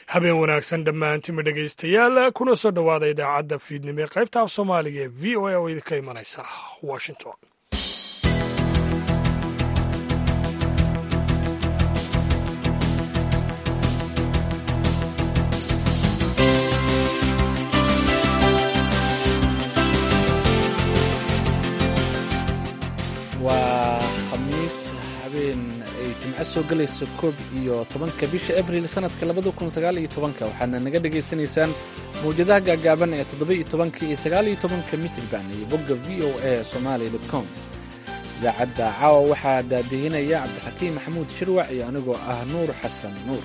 habeen wanaagsan dhammaantima dhegaystayaal kuna soo dhowaada idaacadda fiidnimo ee qaybta af soomaaliga ee v o a oo idinka imanaysa washington waa khamiis habeen ay jimco soo gelayso koob iyo tobanka bisha abril sanadka labada kun sagaal iyo tobanka waxaadna naga dhagaysanaysaan mawjadaha gaagaaban ee toddoba iyo tobanka iyo sagaal iyo tobanka mitrban iyo bogga v o a somalia dot com idaacadda caawa waxaa daadihinaya cabdixakiim maxamuud shirwac iyo anigoo ah nuur xasan nuur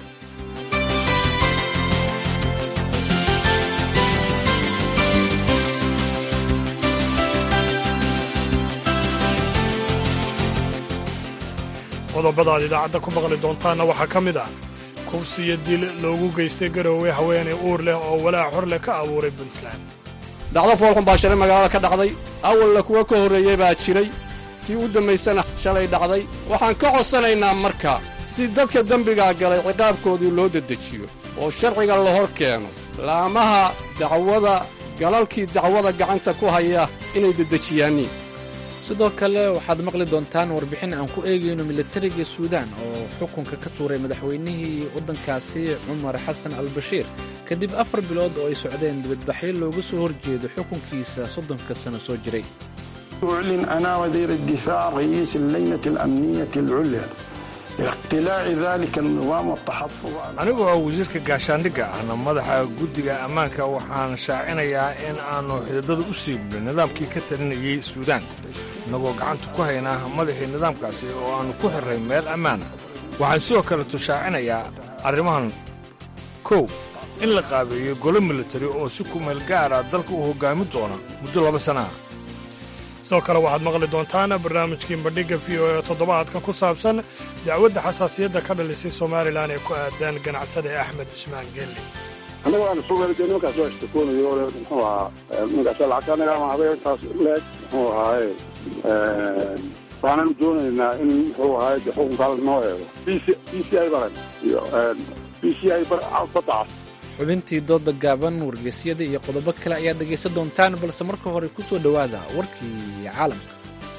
qodobada aad idaacadda ku maqli doontaanna waxaa ka mid ah kufsi iyo dil loogu geystay garoowe haweenay uur leh oo walaac hor leh ka abuuray puntland dhacdo foolxun baa shalay magaalada ka dhacday awalna kuwa ka horreeyey baa jiray tii u dambaysana shalay dhacday waxaan ka codsanaynaa marka si dadka dembigaa galay ciqaabkoodii loo dedejiyo oo sharciga la hor keeno laamaha dacwada galalkii dacwada gacanta ku haya inay dedejiyaaniin sidoo kale waxaad maqli doontaan warbixin aan ku eegayno militariga suudaan oo xukunka ka tuuray madaxweynihii waddankaasi cumar xasan albashiir kadib afar bilood oo ay socdeen dibadbaxyo looga soo horjeedo xukunkiisa soddonka sano soo jiray أعلن أنا وزير الدفاع رئيس اللجنة الأمنية العليا اقتلاع ذلك النظام والتحفظ على anigoo ah wasiirka gaashaandhigga ahna madaxa guddiga ammaanka waxaan shaacinayaa in aannu xididada u siibno nidaamkii ka talinayey suudaan innagoo gacanta ku haynaa madaxii nidaamkaasi oo aannu ku xirray meel ammaana waxaan sidoo kaleto shaacinayaa arrimahan kow in la qaabeeyo golo militari oo si kumeel gaara dalka u hoggaamin doona muddo laba sana ah sidoo kale waxaad maqli doontaan barnaamijkii bandhigga v o e toddobaadkan ku saabsan dacwadda xasaasiyadda ka dhalisay somalilan ee ku aadaan ganacsada axmed cusmaan gelle annaga waan soo weelay nimankaas waa ishtakoonayo ole muxuu ahaa nimankaas lacagta anaga ama habeenkaas leeg muxuu ahaaye waxaananu doonaynaa in muxuu ahaaye de xukunkaala noo eego b c b c i baran iyo b c i badacas xubintii dooda gaaban wargeysyada iyo qodobo kale ayaad dhegaysan doontaan balse marka hore ku soo dhowaada warkii caalamka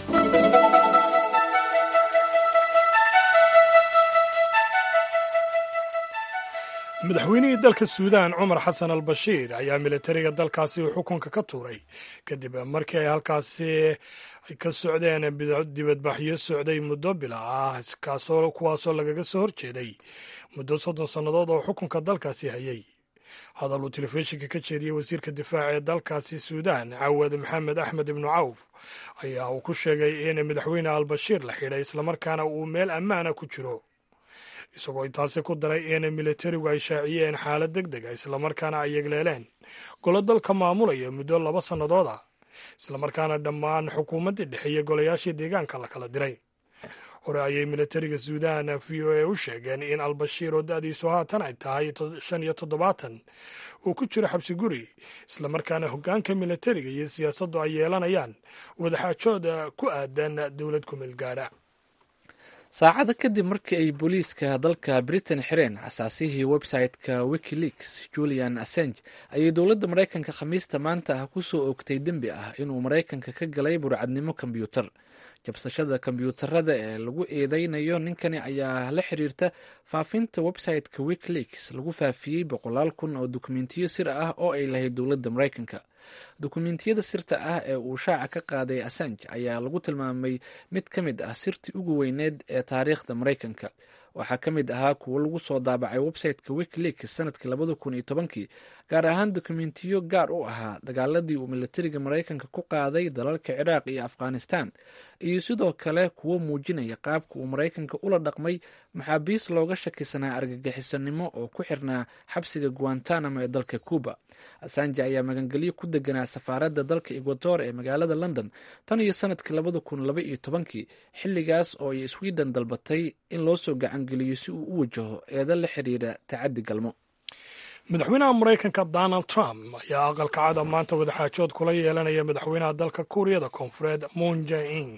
madaxweynihii dalka suudaan cumar xasan al bashiir ayaa militariga dalkaasi uu xukunka ka tuuray kadib markii ay halkaasi ka socdeen dibadbaxyo socday muddo bila ah kaasoo kuwaasoo lagaga soo horjeeday muddo soddon sannadood oo xukunka dalkaasi hayay hadal uu telefishinka ka jeediyey wasiirka difaaca ee dalkaasi suudaan cawad maxamed axmed ibnu cawf ayaa uu ku sheegay in madaxweyne albashiir la xidhay islamarkaana uu meel ammaana ku jiro isagoo intaasi ku daray in militarigu ay shaaciyeen xaalad deg deg a islamarkaana ay yegleeleen golo dalka maamulaya muddo laba sannadood ah islamarkaana dhammaan xukuumaddii dhexe iyo golayaashii deegaanka la kala diray hore ayay militariga suudaan v o a u sheegeen in albashiir oo da-diisu haatan ay tahay shan iyo toddobaatan uu ku jiro xabsi guri islamarkaana hoggaanka militariga iyo siyaasaddu ay yeelanayaan wadaxaajooda ku aadan dowlad kumeel gaadha saacada kadib markii ay booliiska dalka britain xireen xasaasihii website-ka wikileaks julian assange ayay dowladda maraykanka khamiista maanta ah ku soo oogtay dembi ah inuu maraykanka ka galay burcadnimo kombyuutar jabsashada kombyuutarada ee lagu eedeynayo ninkani ayaa la xiriirta faafinta website-ka wikileaks lagu faafiyey boqolaal kun oo dukumentiyo sir ah oo ay lahayd dowladda maraykanka dukumentiyada sirta ah ee uu shaaca ka qaaday assange ayaa lagu tilmaamay mid ka mid ah sirtii ugu weyneed ee taariikhda maraykanka waxaa ka mid ahaa kuwo lagu soo daabacay website-ka wikileaks sanadkii labada kun iyo tobankii gaar ahaan dokumentiyo gaar u ahaa dagaaladii uu militariga maraykanka ku qaaday dalalka ciraaq iyo afghanistan iyo sidoo kale kuwo muujinaya qaabka uu maraykanka ula dhaqmay maxaabiis looga shakisanaa argagixisanimo oo ku xirnaa xabsiga guantanamo ee dalka cuba asanje ayaa magangelyo ku deganaa safaaradda dalka ecuador ee magaalada london tan iyo sanadkii labada kun laba iyo tobankii xilligaas oo ay sweden dalbatay in loo soo gacangeliyo si uu u wajaho eeda la xiriira tacaddi galmo madaxweynaha maraykanka donald trump ayaa aqalka cada maanta wadaxaajood kula yeelanaya madaxweynaha dalka kuuriyada koonfureed moon jae in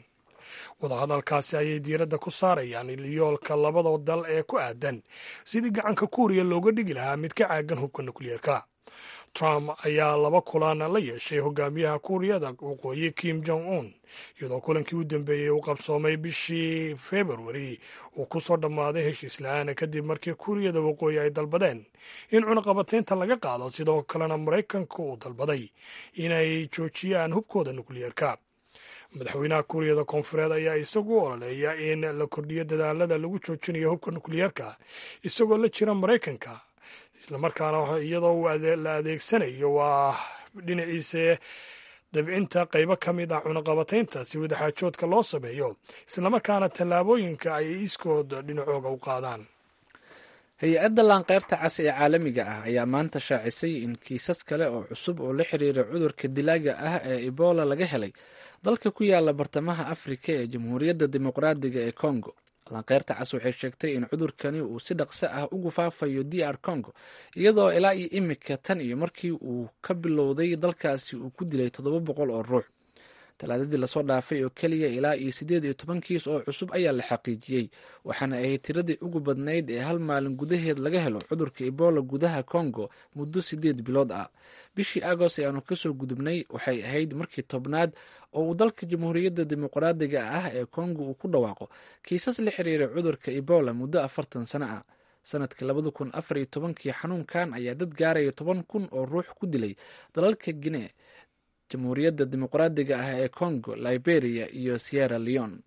wadahadalkaasi ayay diiradda ku saarayaan yoolka labada dal ee ku aadan sidii gacanka kuuriya looga dhigi lahaa mid ka caagan hubka nukliyeerka trump ayaa laba kulan la yeeshay hogaamiyaha kuuriyada waqooyi kim jong un iyadoo kulankii u dambeeyey uu qabsoomay bishii februari uu ku soo dhammaaday heshiis la-aan kadib markii kuuriyada waqooyi ay dalbadeen in cunaqabataynta laga qaado sidoo kalena maraykanka uu dalbaday inay joojiyaan hubkooda nukliyeerka madaxweynaha kuuriyada koonfureed ayaa isagu ololeeya in la kordhiyo dadaalada lagu joojinayo hubka nukliyeerka isagoo la jira maraykanka islamarkaana iyadoo la adeegsanayo waa dhinaciisa dabcinta qaybo ka mid ah cunaqabataynta si wadaxaajoodka loo sameeyo islamarkaana tallaabooyinka ay iskood dhinacooga u qaadaan hay-adda laanqeyrta cas ee caalamiga ah ayaa maanta shaacisay in kiisas kale oo cusub oo la xiriira cudurka dilaaga ah ee ebola laga helay dalka ku yaala bartamaha afrika ee jamhuuriyadda dimuqraadiga ee congo laanqeyrta cas waxay sheegtay in cudurkani uu si dhaqso ah ugu faafayo d r congo iyadoo ilaa iyo imika tan iyo markii uu ka bilowday dalkaasi uu ku dilay toddoba boqol oo ruux talaadadii lasoo dhaafay oo keliya ilaa iyo siddeed iyo toban kiis oo cusub ayaa la xaqiijiyey waxaana ahayd tiradii ugu badnayd ee hal maalin gudaheed laga helo cudurka ebola gudaha congo muddo siddeed bilood ah bishii agost ee aanu kasoo gudubnay waxay ahayd markii tobnaad oo uu dalka jamhuuriyadda dimuqraadiga ah ee congo uu ku dhawaaqo kiisas la xiriira cudurka ebola muddo afartan sano ah sanadkii labada kun afar iyo tobankii xanuunkan ayaa dad gaaraya toban kun oo ruux ku dilay dalalka guinee jamhuuriyadda dimuqraadiga ah ee congo liberia iyo sierra leone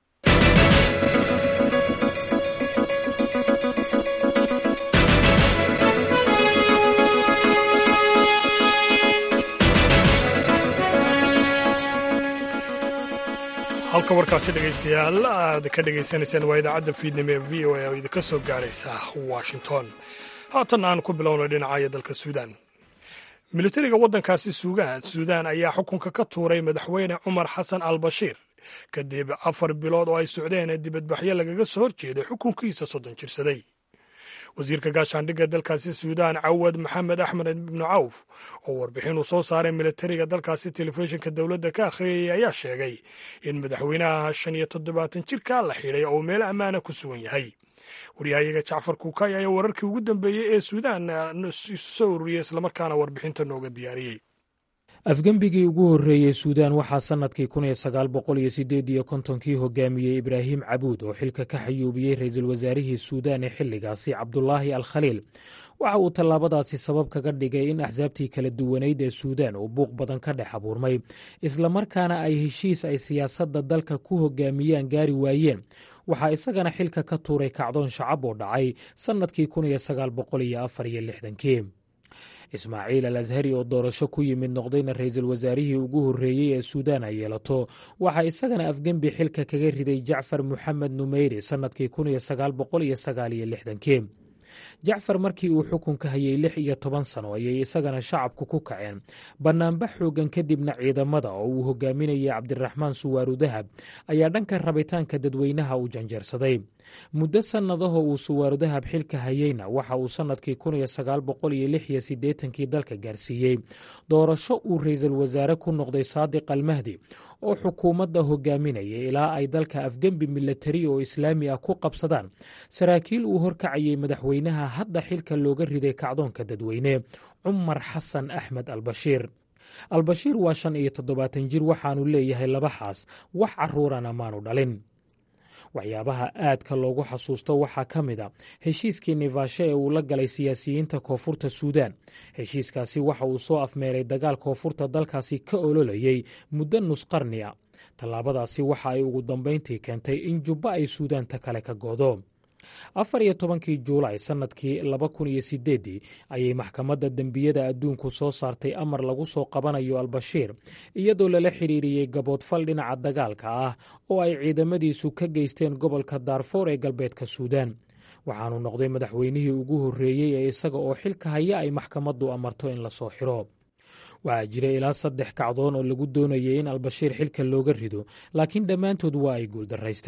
halka warkaasi dhegaystayaal aad ka dhegaysanaysaan waa idaacadda fiidnimo ee v o a oo idinka soo gaaraysa washington haatan aan ku bilownay dhinacaya dalka suudaan militariga waddankaasi suudaan ayaa xukunka ka tuuray madaxweyne cumar xasan al bashiir kadib afar bilood oo ay socdeen dibadbaxyo lagaga soo horjeeday xukunkiisa soddon jirsaday wasiirka gaashaandhigga dalkaasi suudaan cawad maxamed axmed ibnu cawf oo warbixin uu soo saaray militariga dalkaasi telefishinka dowladda ka akhriyayay ayaa sheegay in madaxweynaha shan iyo toddobaatan jirka la xidhay oo meel ammaana ku sugan yahay waryahayaga jacfar kuukay ayaa wararkii ugu dambeeyey ee suudaan isu soo ururiyey islamarkaana warbixinta nooga diyaariyey afgembigii ugu horreeyey suudaan waxaa sannadkii kun iyo sagaal boqol iyo siddeed iyo kontonkii hogaamiyey ibraahim cabuud oo xilka ka xayuubiyey ra-iisul wasaarihii suudaan ee xilligaasi cabdulaahi al khaliil waxa uu tallaabadaasi sabab kaga dhigay in axsaabtii kala duwanayd ee suudaan uu buuq badan ka dhex abuurmay islamarkaana ay heshiis ay siyaasadda dalka ku hogaamiyaan gaari waayeen waxaa isagana xilka ka tuuray kacdoon shacab oo dhacay sannadkii kun iyo sagaal boqol iyo afar iyo lixdankii ismaaciil al ashari oo doorasho ku yimid noqdayna ra-iisul wasaarihii ugu horreeyey ee suudaan ay yeelato waxaa isagana afgembi xilka kaga riday jacfar moxamed numeyri sannadkii kun iyo sagaal boqol iyo sagaal iyo lixdankii jacfar markii uu xukunka hayay lix iyo toban sano ayay isagana shacabku ku kaceen bannaanbax xoogan kadibna ciidamada oo uu hogaaminayay cabdiraxmaan suwaaru dahab ayaa dhanka rabitaanka dadweynaha u janjeersaday muddo sannadaho uu suwaaru dahab xilka hayeyna waxa uu sannadkii kun iyo sagaal boqol iyo lix iyo siddeetankii dalka gaarsiiyey doorasho uu ra-iisul wasaare ku noqday saadiq almahdi oo xukuumadda hogaaminayay ilaa ay dalka afgembi milatari oo islaami ah ku qabsadaan saraakiil uu horkacayay madaxweynaha hadda xilka looga riday kacdoonka dadweyne cumar xasan axmed albashiir albashiir waa shan iyo toddobaatan jir waxaanu leeyahay laba xaas wax caruurana maanu dhalin waxyaabaha aadka loogu xasuusto waxaa ka mid a heshiiskii nifaasho ee uu la galay siyaasiyiinta koonfurta suudaan heshiiskaasi waxa uu soo afmeeray dagaal koonfurta dalkaasi ka ololayay muddo nusqarni a tallaabadaasi waxa ay ugu dambayntii keentay in jubbo ay suudaanta kale ka goodo afar iyo tobankii juulaay sannadkii laba kun iyo sideeddii ayay maxkamadda dembiyada adduunku soo saartay amar lagu soo qabanayo albashiir iyadoo lala xidhiiriyey gaboodfal dhinaca dagaalka ah oo ay ciidamadiisu ka geysteen gobolka daarfoor ee galbeedka suudaan waxaanu noqday madaxweynihii ugu horreeyey ee isaga oo xilka haya ay maxkamaddu amarto in lasoo xiro waxaa jira ilaa saddex kacdoon oo lagu doonayay in albashiir xilka looga rido laakiin dhammaantood waa ay guuldaraysteen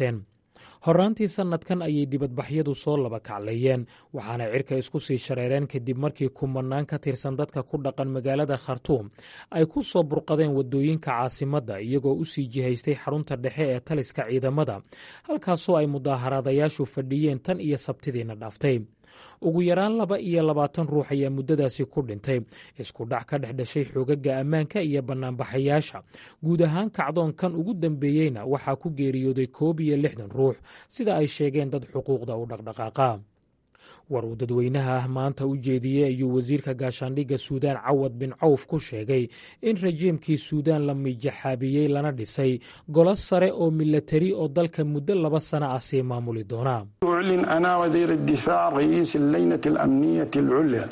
horraantii sannadkan ayay dibadbaxyadu soo laba kacleeyeen waxaana cirka isku sii shareereen kadib markii kumanaan ka tirsan dadka ku dhaqan magaalada khartuum ay ku soo burqadeen waddooyinka caasimadda iyagoo u sii jihaystay xarunta dhexe ee taliska ciidamada halkaasoo ay mudaaharaadayaashu fadhiyeen tan iyo sabtidiina dhaaftay ugu yaraan laba iyo labaatan ruux ayaa muddadaasi ku dhintay isku dhac ka dhex dhashay xoogaga ammaanka iyo bannaanbaxayaasha guud ahaan kacdoonkan ugu dambeeyeyna waxaa ku geeriyooday koob iyo lixdan ruux sida ay sheegeen dad xuquuqda u dhaqdhaqaaqa war uu dadweynaha ah maanta u jeediyey ayuu wasiirka gaashaandhigga suudaan cawad bin cawf ku sheegay in rajiimkii suudaan la mijaxaabiyey lana dhisay golo sare oo milatari oo dalka muddo laba sana ah sii maamuli doona أعلن أنا وزير الدفاع رئيس اللجنة الأمنية العليا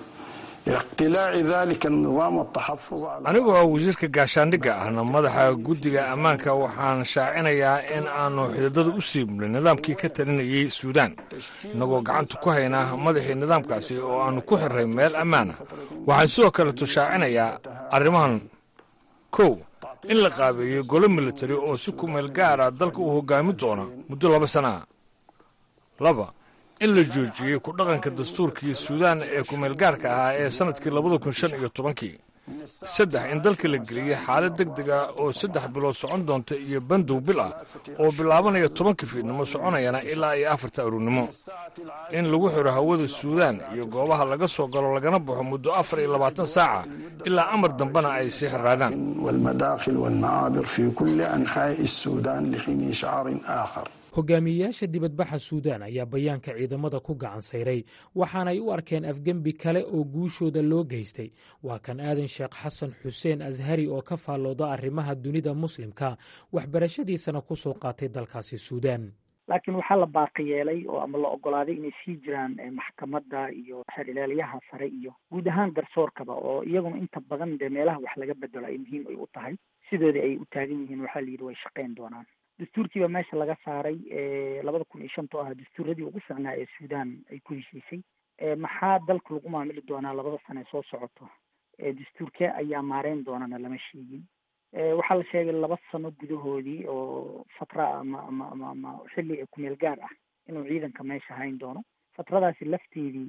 اقتلاع ذلك النظام والتحفظ على anigu oo wasiirka gaashaandhigga ahna madaxa guddiga ammaanka waxaan shaacinayaa in aanu xididada u siibnay nidaamkii ka talinayey suudaan innagoo gacanta ku haynaa madaxii nidaamkaasi oo aanu ku xirray meel ammaana waxaan sidoo kaleto shaacinayaa arrimahan kow in la qaabeeyo golo militari oo si kumeel gaara dalka u hoggaamin doona muddo laba sana ah laba in la joojiyey ku dhaqanka dastuurkii suudaan ee kumeelgaarka ahaa ee sannadkii labada kun shan iyo tobankii saddex in dalka la geliyey xaalad deg deg ah oo saddex bilood socon doonta iyo bandow bil ah oo bilaabanaya tobankii fiidnimo soconayana ilaa iyo afarta aruurnimo in lagu xiro hawada suudaan iyo goobaha laga soo galo lagana baxo muddo afar iyo labaatan saaca ilaa amar dambena ay sii xiraadaan والمداخل والمعابر في كل أنحاء السودان لحين إشعار آخر hogaamiyeyaasha dibadbaxa suudaan ayaa bayaanka ciidamada ku gacan sayray waxaanay u arkeen afgembi kale oo guushooda loo geystay waa kan aadan sheekh xasan xuseen ashari oo ka faallooda arrimaha dunida muslimka waxbarashadiisana ku soo qaatay dalkaasi suudaan laakiin waxaa la baaqi yeelay oo ama la ogolaaday inay sii jiraan maxkamadda iyo xerilaalyaha sare iyo guud ahaan garsoorkaba oo iyaguna inta badan dee meelaha wax laga bedelo ay muhiim ay u tahay sidoodii ay u taagan yihiin waxaa la yidhi way shaqayn doonaan dastuurkiiba meesha laga saaray labada kun iyo shanta oo ahaa dastuuradii ugu fiicnaa ee suudaan ay ku heshiisay maxaa dalka lagu maamuli doonaa labada sane soo socoto dastuurkee ayaa maareyn doonana lama sheegin waxaa la sheegay laba sano gudahoodii oo fatra ama ama ama ama xilli kumeel gaar ah inuu ciidanka meesha hayn doono fatradaasi lafteedii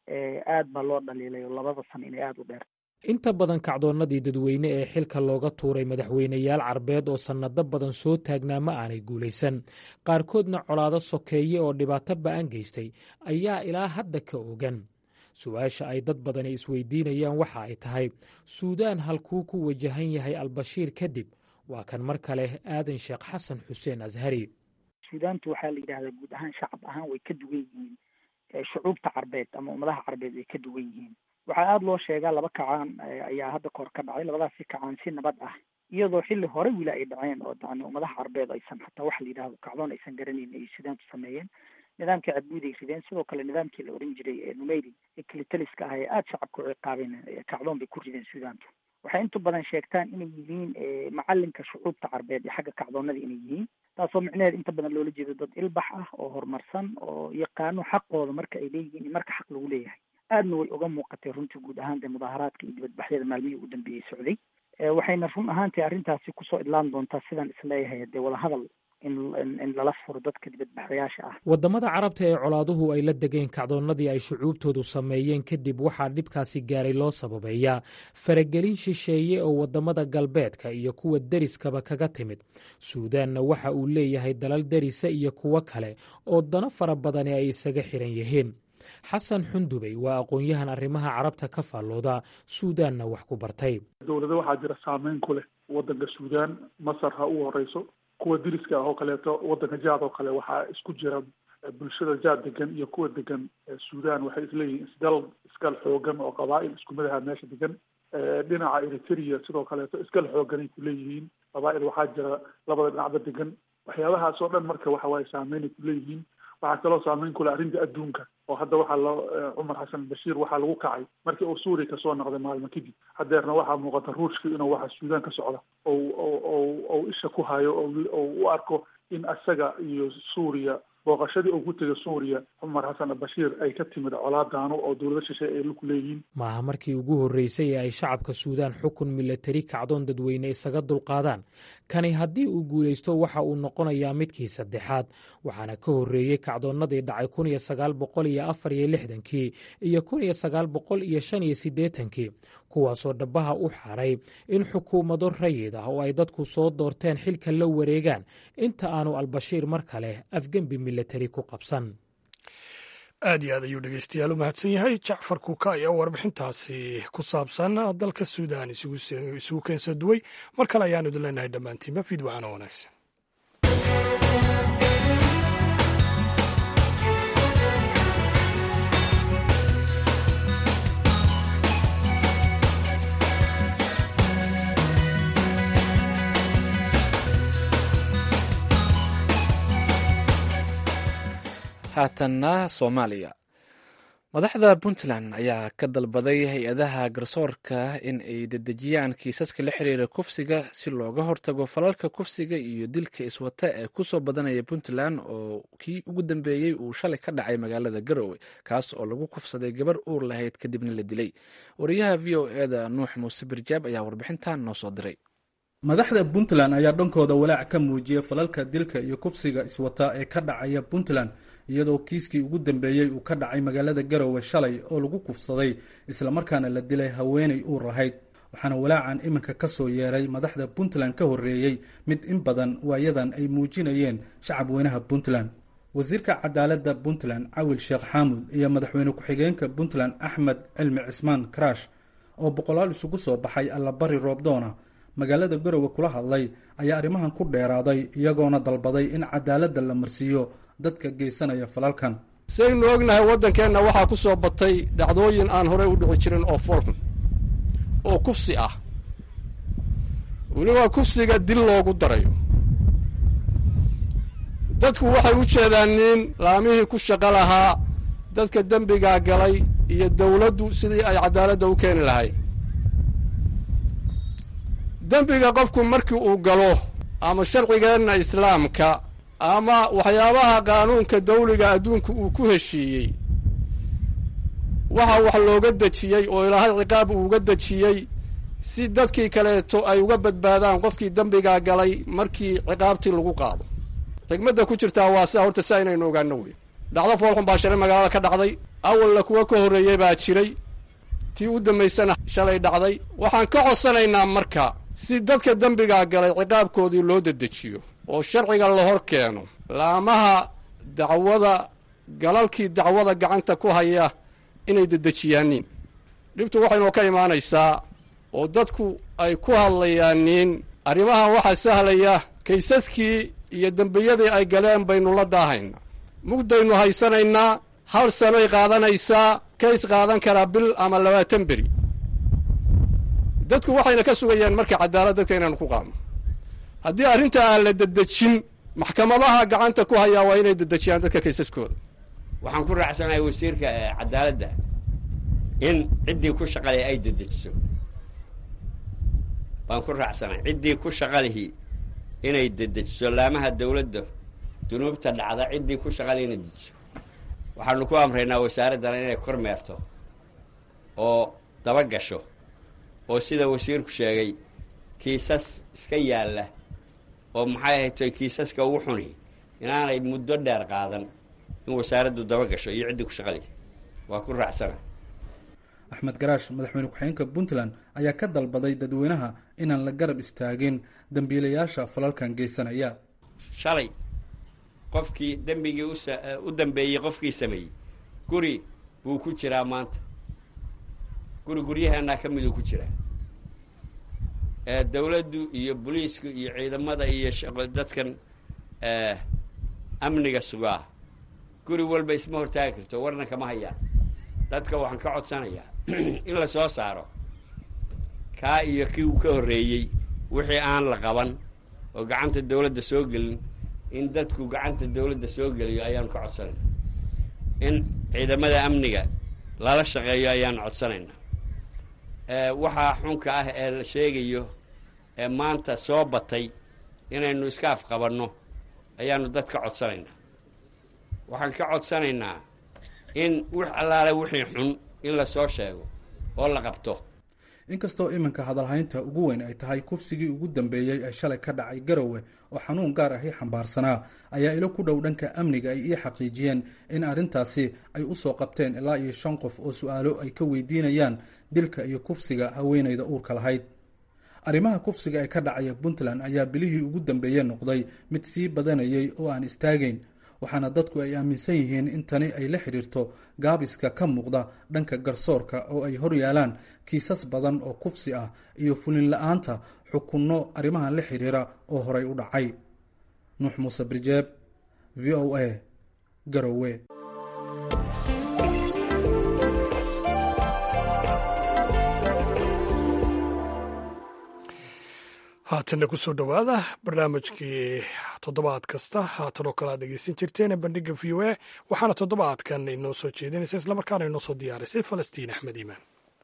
aad baa loo dhaliilay oo labada sano inay aada u dheer inta badan kacdoonnadii dadweyne ee xilka looga tuuray madaxweyneyaal carbeed oo sannado badan soo taagnaa ma aanay guulaysan qaarkoodna colaado sokeeye oo dhibaato ba'an geystay ayaa ilaa hadda ka ogan su-aasha ay dad badani isweydiinayaan waxa ay tahay suudaan halkuu ku wajahan yahay albashiir kadib waa kan mar kale aadan sheekh xasan xuseen ashari suudaantu waxaa la yidhahdaa guud ahaan shacab ahaan way ka duwan yihiin shucuubta carbeed ama ummadaha carbeed way ka duwan yihiin waxaa aada loo sheegaa laba kacaan ayaa hadda kahor ka dhacay labadaasi kacaan si nabad ah iyadoo xilli hore wili ay dhaceen oo yani ummadaha carbeed aysan hataa waxa la yidhahdo kacdoon aysan garanayn ay suudaantu sameeyeen nidaamkii cadbuud ay rideen sidoo kale nidaamkii la oran jiray numeyri ee kilitaliska ah ee aada shacabka u ciqaabeen kacdoon bay ku rideen suudaantu waxay inta badan sheegtaan inay yihiin macalinka shucuubta carbeed iyo xagga kacdoonada inay yihiin taasoo micnaheed inta badan loola jeedo dad ilbax ah oo horumarsan oo yaqaano xaqooda marka ay leeyihiin iyo marka xaq lagu leeyahay aadna way uga muuqatay runtii guud ahaan dee mudaaharaadka iyo dibadbaxyada maalmihii ugu dambeeyey socday waxayna run ahaantii arrintaasi kusoo idlaan doontaa sidaan isleeyahay dee wadahadal in lala furo dadka dibadbaxayaasha ah waddamada carabta ee colaaduhu ay la degeen kacdoonnadii ay shucuubtoodu sameeyeen kadib waxaa dhibkaasi gaaray loo sababeeyaa faragelin shisheeye oo waddamada galbeedka iyo kuwa deriskaba kaga timid suudaanna waxa uu leeyahay dalal derisa iyo kuwo kale oo dano fara badani ay isaga xiran yihiin xasan xundubey waa aqoon-yahan arrimaha carabta ka faallooda suudaanna wax ku bartay dowlado waxaa jira saameyn ku leh waddanka suudaan masar ha u horeyso kuwa diriska ah oo kaleeto waddanka jaad oo kale waxaa isku jira bulshada jaad degan iyo kuwa degan suudaan waxay isleeyihiin isdal iskal xoogan oo qabaa'il isku madaha meesha degan dhinaca eritrea sidoo kaleeto iskal xooganay ku leeyihiin qabaa'il waxaa jira labada dhinacba degan waxyaabahaas oo dhan marka waxa waaye saameynay ku leeyihiin waxaa kaloo saameyn kule arrinta adduunka oo hadda waxaa loo cumar xasan bashiir waxaa lagu kacay markii uu suuriya kasoo noqday maalmo kadib hadeerna waxaa muuqata ruushka inuu waxa suudaan ka socda ou ou ou isha ku hayo oo u arko in isaga iyo suuriya booqashadii uu ku tegay suuriya cumar xasan albashiir ay ka timid colaadaano oo dowlado shishe ay lug leeyihiin maaha markii ugu horreysay ee ay shacabka suudaan xukun milatari kacdoon dadweyne isaga dulqaadaan kani haddii uu guulaysto waxa uu noqonayaa midkii saddexaad waxaana ka horreeyey kacdoonnadii dhacay kun iyo sagaal boqol iyo afar iyo lixdankii iyo kun iyo sagaal boqol iyo shan iyo siddeetankii kuwaasoo dhabaha u xaray in xukuumado rayid ah oo ay dadku soo doorteen xilka la wareegaan inta aanu albashiir mar kale afgembi milatari ku qabsan aad iyo aad ayuu dhegeystayaal u mahadsan yahay jacfar kuuka ayaa warbixintaasi ku saabsan dalka suudaan isugu keensa duway mar kale ayaanu idin leenahay dhammaantiinba fiidwacana wanaagsan haatanna soomaaliya madaxda puntland ayaa ka dalbaday hay-adaha garsoorka in ay dedejiyaan kiisaska la xiriira kufsiga si looga hortago falalka kufsiga iyo dilka iswata ee kusoo badanaya puntland oo kii ugu dambeeyey uu shalay ka dhacay magaalada garowe kaas oo lagu kufsaday gabar uur lahayd kadibna la dilay wariyaha v o eda nuux muuse birjaab ayaa warbixintan noo soo diray madaxda puntland ayaa dhankooda walaac ka muujiyay falalka dilka iyo kufsiga iswata ee ka dhacaya puntland iyadoo kiiskii ugu dambeeyey uu ka dhacay magaalada garowe shalay oo lagu kufsaday islamarkaana la dilay haweenay uur lahayd waxaana walaacan iminka ka soo yeeray madaxda puntland ka horreeyey mid in badan waayadan ay muujinayeen shacab weynaha puntland wasiirka cadaaladda puntland cawil sheekh xaamud iyo madaxweyne ku-xigeenka puntland axmed cilmi cismaan karash oo boqolaal isugu soo baxay allabari roobdoona magaalada garowe kula hadlay ayaa arrimahan ku dheeraaday iyagoona dalbaday in cadaaladda la marsiiyo dadka geysanaya falalkan saynu ognahay waddankeenna waxaa ku soo batay dhacdooyin aan horey u dhici jirin oo foolxun oo kufsi ah weliba kufsiga dil loogu darayo dadku waxay u jeedaan nin laamihii ku shaqo lahaa dadka dembigaa galay iyo dawladdu sidii ay cadaaladda u keeni lahayd dembiga qofku markii uu galo ama sharcigeenna islaamka ama waxyaabaha qaanuunka dawliga adduunku uu ku heshiiyey waxa wax looga dejiyey oo ilaahay ciqaab uuga dejiyey si dadkii kaleeto ay uga badbaadaan qofkii dembigaa galay markii ciqaabtii lagu qaado xigmadda ku jirtaa waa sia horta si aynaynu ogaano wey dhacdo foolxun baa shalay magaalada ka dhacday awalna kuwa ka horreeyey baa jiray tii u dambaysana shalay dhacday waxaan ka codsanaynaa marka si dadka dembigaa galay ciqaabkoodii loo dedejiyo oo sharciga la hor keeno laamaha dacwada galalkii dacwada gacanta ku haya inay dedejiyaaniin dhibtu waxaynoo ka imaanaysaa oo dadku ay ku hadlayaaniin arrimahan waxaa sahlaya kaysaskii iyo dembiyadii ay galeen baynu la daahayna mugdaynu haysanaynaa hal sanoy qaadanaysaa kays qaadan karaa bil ama labaatan beri dadku waxayna ka sugayaan marka cadaalad dadka inaanu ku qaadno haddii arrinta aan la dedejin maxkamadaha gacanta ku hayaa waa inay dedejiyaan dadka kaysaskooda waxaan ku raacsanahay wasiirka cadaaladda in ciddii ku shaqaleh ay dedejiso baan ku raacsanahay ciddii ku shaqalihi inay dedejiso laamaha dawladda dunuubta dhacda ciddii ku shaqaleh inay dedejiso waxaanu ku amraynaa wasaaraddana inay kormeerto oo daba gasho oo sida wasiirku sheegay kiisas iska yaalla oo maxay ahaytoy kiisaska ugu xuni inaanay muddo dheer qaadan in wasaaraddu daba gasho iyo ciddii ku shaqalay waa ku raacsana axmed garaash madaxweyne ku-xigeenka puntland ayaa ka dalbaday dadweynaha inaan la garab istaagin dembiilayaasha falalkan geysanaya shalay qofkii dembigii usa u dambeeyey qofkii sameeyey guri buu ku jiraa maanta guri guryaheenaa ka miduu ku jiraa dawladdu iyo boliisku iyo ciidamada iyo dadkan amniga sugaa guri walba isma hortaagi karto warna kama hayaan dadka waxaan ka codsanayaa in la soo saaro kaa iyo kii uu ka horreeyey wixii aan la qaban oo gacanta dawladda soo gelin in dadku gacanta dawladda soo geliyo ayaanu ka codsanayna in ciidamada amniga lala shaqeeyo ayaanu codsanayna waxaa xunka ah ee la sheegayo ee maanta soo batay inaynu iska afqabanno ayaanu dad ka codsanaynaa waxaan ka codsanaynaa in wix allaale wixii xun in lasoo sheego oo la qabto inkastoo iminka hadalhaynta ugu weyn ay tahay kufsigii ugu dambeeyey ee shalay ka dhacay garowe oo xanuun gaar ahi xambaarsanaa ayaa ilo ku dhow dhanka amniga ay ii xaqiijiyeen in arrintaasi ay u soo qabteen ilaa iyo shan qof oo su-aalo ay ka weydiinayaan dilka iyo kufsiga haweenayda uurka lahayd arrimaha kufsiga ee ka dhacaya puntland ayaa bilihii ugu dambeeye noqday mid sii badanayay oo aan istaagayn waxaana dadku ay aaminsan yihiin in tani ay la xidhiirto gaabiska ka muuqda dhanka garsoorka oo ay hor yaalaan kiisas badan oo kufsi ah iyo fulin la-aanta xukunno arrimahan la xidhiira oo horay u dhacay nuux muuse birjeeb v o a garowe haatanna kusoo dhowaada barnaamijkii toddobaad kasta haatan oo kale aad dhegeysan jirteen bandhiga v o a waxaana toddobaadkan inoo soo jeedinaysa islamarkaana inoo soo diyaarisay falastiin axmed iimaan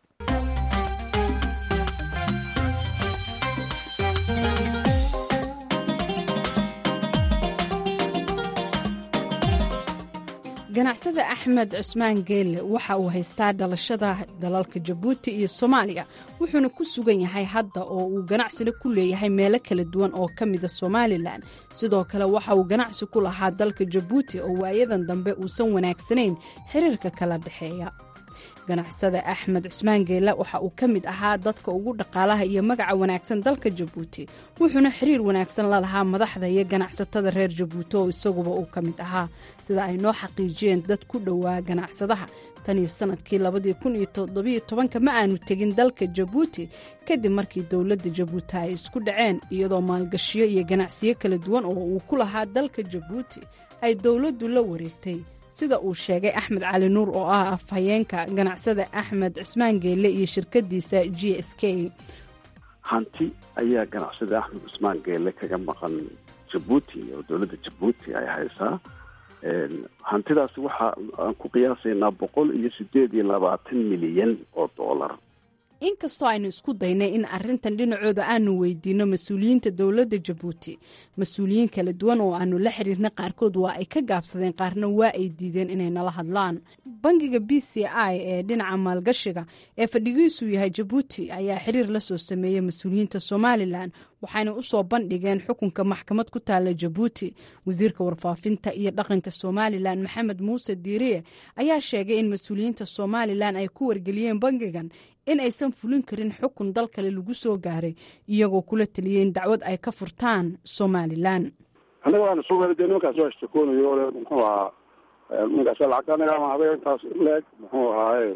ganacsada axmed cusmaan geelle waxa uu haystaa dhalashada dalalka jabuuti iyo soomaaliya wuxuuna ku sugan yahay hadda oo uu ganacsina ku leeyahay meelo kala duwan oo ka mida somalilan sidoo kale waxa uu ganacsi ku lahaa dalka jabuuti oo waayadan dambe uusan wanaagsanayn xiriirka kala dhexeeya ganacsada axmed cusmaan geelle waxa uu ka mid ahaa dadka ugu dhaqaalaha iyo magaca wanaagsan dalka jabuuti wuxuuna xiriir wanaagsan la lahaa madaxda iyo ganacsatada reer jabuuti oo isaguba uu ka mid ahaa sida ay noo xaqiijiyeen dad ku dhowaa ganacsadaha tan iyo sanadkii labadii kun iyo toddobiyo tobanka ma aanu tegin dalka jabuuti kadib markii dowladda jabuuti ay isku dhaceen iyadoo maalgashiyo iyo ganacsiyo kala duwan oo uu ku lahaa dalka jabuuti ay dowladdu la wareegtay sida uu sheegay axmed cali nuur oo ah afhayeenka ganacsada axmed cusmaan geelle iyo shirkadiisa g s k hanti ayaa ganacsada axmed cusmaan geelle kaga maqan jabuuti oo dowladda jabuuti ay haysaa hantidaasi waxa aan ku qiyaasaynaa boqol iyo sideed iyo labaatan milyan oo dollar inkastoo aynu isku daynay in arintan dhinacooda aanu weydiino mas-uuliyiinta dowladda jabuuti mas-uuliyiin kala duwan oo aanu la xiriirna qaarkood waa ay ka gaabsadeen qaarna waa ay diideen inay nala hadlaan bangiga b c i ee dhinaca maalgashiga ee fadhigiisu yahay jabuuti ayaa xiriir la soo sameeyey mas-uuliyiinta somalilan waxayna usoo bandhigeen xukunka maxkamad ku taala jabuuti wasiirka warfaafinta iyo dhaqanka somalilan maxamed muuse diiriye ayaa sheegay in mas-uuliyiinta somalilan ay ku wargeliyeen bangigan in aysan fulin karin xukun dal kale lagu soo gaaray iyagoo kula taliyey in dacwad ay ka furtaan somalilan annaga waana soo weli dee nimankaas waa ishtakoonayo ole muxuu ahaa nimankaas lacagta anaga ama habeen intaas leeg muxuu ahaaye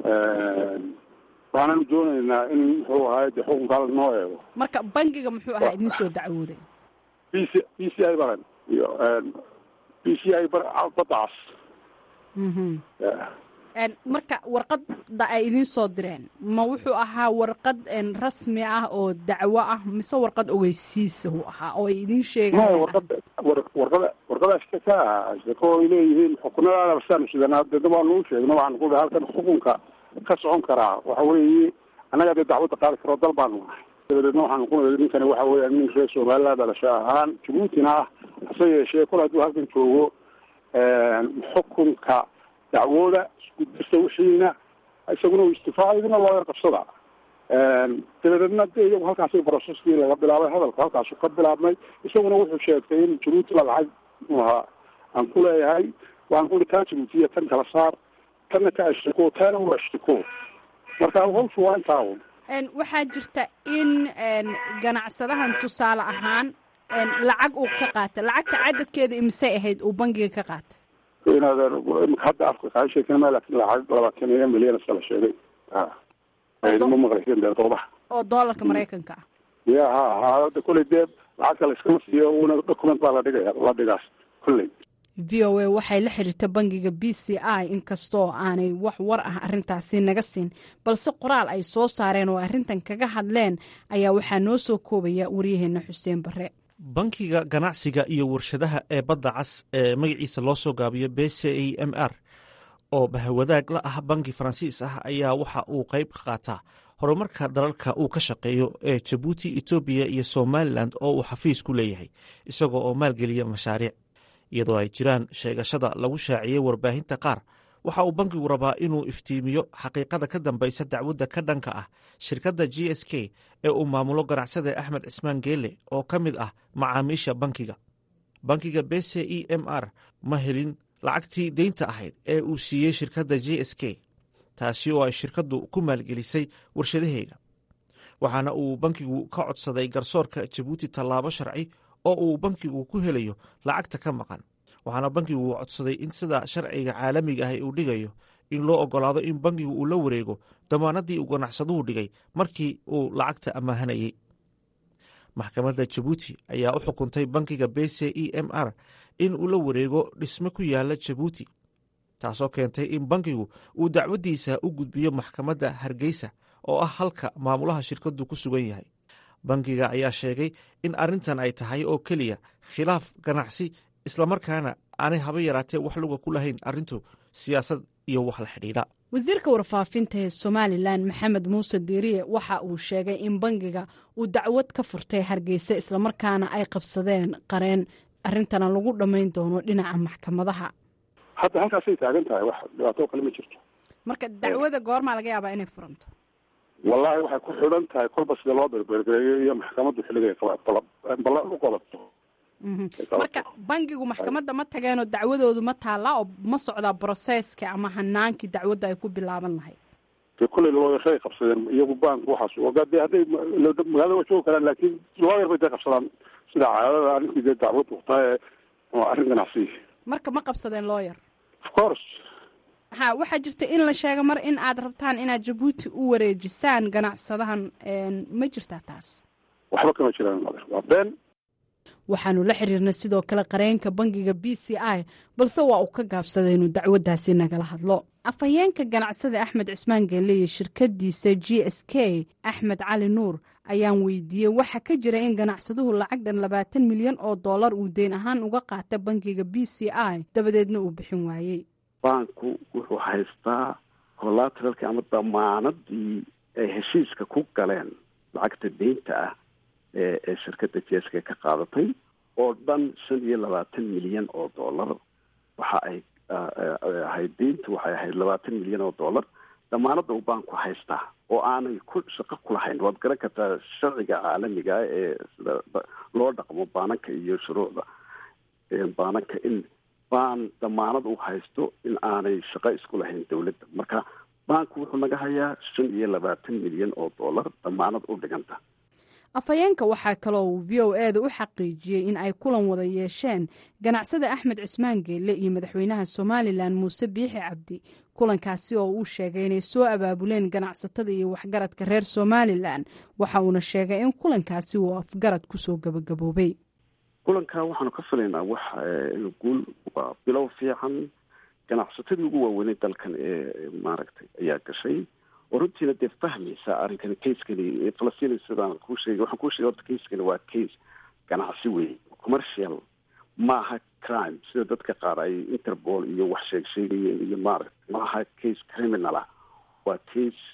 waananu doonaynaa in muxuu ahaaye de xukunkaala noo eego marka bangiga muxuu ahaa idiin soo dacwooday b c b c i baran iyo b c i badacas marka warqadda ay idiin soo direen ma wuxuu ahaa warqad rasmi ah oo dacwo ah mise warqad ogeysiisa uu ahaa oo ay idiin sheegaan warqada warqada warqada shaka shako ay leeyihiin xukunadaada basaanu sidanaa deda waanu u sheegno waxaanu ku halkan xukunka ka socon karaa waxa weeye annaga dee dacwadda qaadi karo dal baanu nahay dabadeedna waxaanu ku niri ninkani waxa weeya nin reer somaliland dhalasho ahaan jabuutina ah hase yeeshee kol hadduu halkan joogo xukunka dacwooda isku dirta wixiina isaguna uu istifaaca idina loo yar qabsada dabadeedna de iyagu halkaasi broceskii laga bilaabay hadalka halkaasu ka bilaabmay isaguna wuxuu sheegtay in jabuuti la lacag muxuahaa aan ku leeyahay waan kuli taa jabuutiya tan kala saar tanna ka ashtiko taana u ashtiko marka hawshu waa intaa un waxaa jirta in ganacsadahan tusaale ahaan lacag uu ka qaatay lacagta cadadkeeda imisay ahayd uu bangiga ka qaatay inaad hadda afka kaa sheekana ma laakin lacag labaatan iyo milyan iska la sheegay ma maqlaysen dee doodaha oo doolarka maraykanka ah ya ha ha hadda kolley dee lacagta la iskama siiyo una document baa la dhigaya la dhigaas kolley v o a waxay la xiriirta bangiga b c i inkastoo aanay wax war ah arintaasi naga siin balse qoraal ay soo saareen oo arrintan kaga hadleen ayaa waxaa noo soo koobaya waryaheena xuseen bare bankiga ganacsiga iyo warshadaha ee badda cas ee magaciisa loo soo gaabiyo b c e m r oo bahwadaag la ah banki faransiis ah ayaa waxa uu qayb ka qaataa horumarka dalalka uu ka shaqeeyo ee jabuuti etoobiya iyo somalilan oo uu xafiis ku leeyahay isagoo oo maalgeliya mashaariic iyadoo ay jiraan sheegashada lagu shaaciyey warbaahinta qaar waxa uu bankigu rabaa inuu iftiimiyo xaqiiqada ka dambaysa dacwadda ka dhanka ah shirkadda g s k ee uu maamulo ganacsada axmed cismaan geele oo ka mid ah macaamiisha bankiga bankiga b c e m r ma helin lacagtii deynta ahayd ee uu siiyey shirkadda g s k taasi oo ay shirkaddu ku maalgelisay warshadaheega waxaana uu bankigu ka codsaday garsoorka jabuuti tallaabo sharci oo uu bankigu ku helayo lacagta ka maqan waxaana bankigu codsaday in sida sharciga caalamiga ah uu dhigayo in loo ogolaado in bankigu uu la wareego damaanadii uu ganacsaduhu dhigay markii uu lacagta amaahanayey maxkamadda jabuuti ayaa u xukuntay bankiga b c e m r in uu la wareego dhisme ku yaala jabuuti taasoo keentay in bankigu uu dacwaddiisa u gudbiyo maxkamadda hargeysa oo ah halka maamulaha shirkaddu ku sugan yahay bankiga ayaa sheegay in arrintan ay tahay oo keliya khilaaf ganacsi islamarkaana aanay haba yaraatee wax luga ku lahayn arrintu siyaasad iyo wax la xidhiidha wasiirka warfaafinta ee somalilan maxamed muuse diiriye waxa uu sheegay in bangiga uu dacwad ka furtay hargeysa islamarkaana ay qabsadeen qareen arrintana lagu dhammayn doono dhinaca maxkamadaha hadda halkaasay taagan tahay wax dhibaato kale ma jirto marka dacwada goormaa laga yaabaa inay furanto wallahi waxay ku xidhan tahay kolba sida loo berbergereeyo iyo maxkamaddu xilligay ballan u qodato marka bangigu maxkamadda ma tageenoo dacwadoodu ma taallaa oo ma socdaa broseska ama hanaankii dacwadda ay ku bilaaban lahayd de kulley looyashay qabsadeen iyagu bank waxaas de hadday magaalada waa joogi karaan laakiin looyar bay dee qabsadaan sida caadada arrintii dee dacwaddu tahay waa arrin ganacsi marka ma qabsadeen looyar of course ha waxaa jirta in la sheega mar in aad rabtaan inaad jabuuti u wareejisaan ganacsadahan ma jirtaa taas waxba kama jiraan mother waa been waxaanu la xiriirnay sidoo kale qareenka bangiga b c i balse waa uu ka gaabsaday inuu dacwaddaasi nagala hadlo afhayeenka ganacsada axmed cismaan geelle iyo shirkadiisa g s k axmed cali nuur ayaan weydiiyey waxa ka jira in ganacsaduhu lacag dhan labaatan milyan oo dollar uu deyn ahaan uga qaata bangiga b c i dabadeedna uu bixin waayey banku wuxuu haystaa collateralki ama damaanadii ay heshiiska ku galeen lacagta deynta ah ee ee shirkadda jeeska ka qaadatay oo dhan shan iyo labaatan milyan oo dollar waxa ay ahayd deyntu waxay ahayd labaatan milyan oo dollar damaanadda uu baanku haystaa oo aanay ku shaqo ku lahayn waad garan kartaa sharciga caalamiga ah ee sida loo dhaqmo baananka iyo shuruucda baananka in baan damaanad uu haysto in aanay shaqo isku lahayn dowladda marka baanku wuxuu naga hayaa shan iyo labaatan milyan oo dollar damaanad u dhiganta afhayeenka waxaa kaloo uu v o e da u xaqiijiyey in ay kulan wada yeesheen ganacsada axmed cismaan geelle iyo madaxweynaha somalilan muuse biixi cabdi kulankaasi oo uu sheegay inay soo abaabuleen ganacsatada iyo waxgaradka reer somalilan waxa uuna sheegay in kulankaasi uu afgarad kusoo gabagaboobay kulankaa waxaanu ka filaynaa wax guul waa bilow fiican ganacsatadii ugu waaweynay dalkan ee maaragtay ayaa gashay oo runtiina dee fahmaysa arrinkani casekani falastiin sidaan kuu sheegay waxaan kuu sheegay horta casekani waa case ganacsi wey commercial maaha crime sida dadka qaar ay interpol iyo wax sheeg sheegayeen iyo maaragtay maaha case criminal ah waa case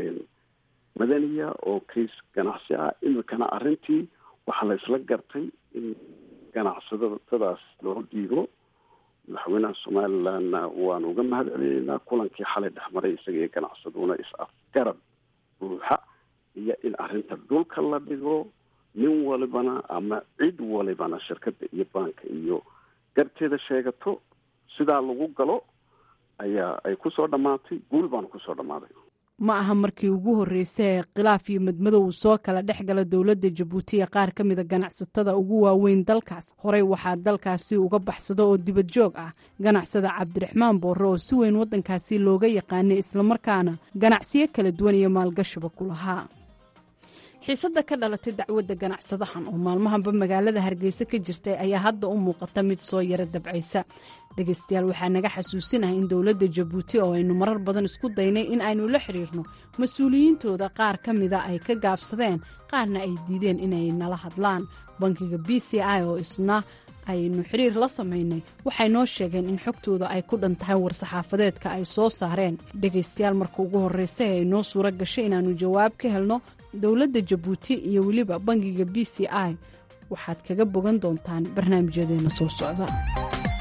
madaniya oo case ganacsi ah imikana arrintii waxaa la isla gartay in ganacsadadaas loo dhiibo madaxweynaha somalilandna waanu uga mahad celinaynaa kulankii xalay dhexmaray isaga iyo ganacsaduna is-afgarad buuxa iyo in arrinta dhulka la dhigo nin walibana ama cid walibana shirkadda iyo baanka iyo garteeda sheegato sidaa lagu galo ayaa ay kusoo dhammaatay guul baanu kusoo dhammaaday ma aha markii ugu horreysay ee khilaaf iyo madmadow uu soo kala dhex gala dowladda jabuuti ee qaar ka mida ganacsatada ugu waaweyn dalkaas horey waxaa dalkaasi uga baxsado oo dibad joog ah ganacsada cabdiraxmaan boorre oo si weyn waddankaasi looga yaqaanay islamarkaana ganacsiyo kala duwan iyo maalgashiba ku lahaa xiisadda ka dhalatay dacwadda ganacsadahan oo maalmahanba magaalada hargeysa ka jirtay ayaa hadda u muuqata mid soo yara dabcaysa dhegaystayaal waxaa naga xasuusinahay in dowladda jabuuti oo aynu marar badan isku daynay in aynu la xiriirno mas-uuliyiintooda qaar ka mida ay ka gaabsadeen qaarna ay diideen inay nala hadlaan bankiga b c i oo isna aynu xiriir la samaynay waxay noo sheegeen in xogtooda ay ku dhan tahay war-saxaafadeedka ay soo saareen dhegaystayaal marka ugu horreysay ay noo suuro gashay inaannu jawaab ka helno dowladda jabuuti iyo weliba bankiga b c i waxaad kaga bogan doontaan barnaamijyadeena soo socda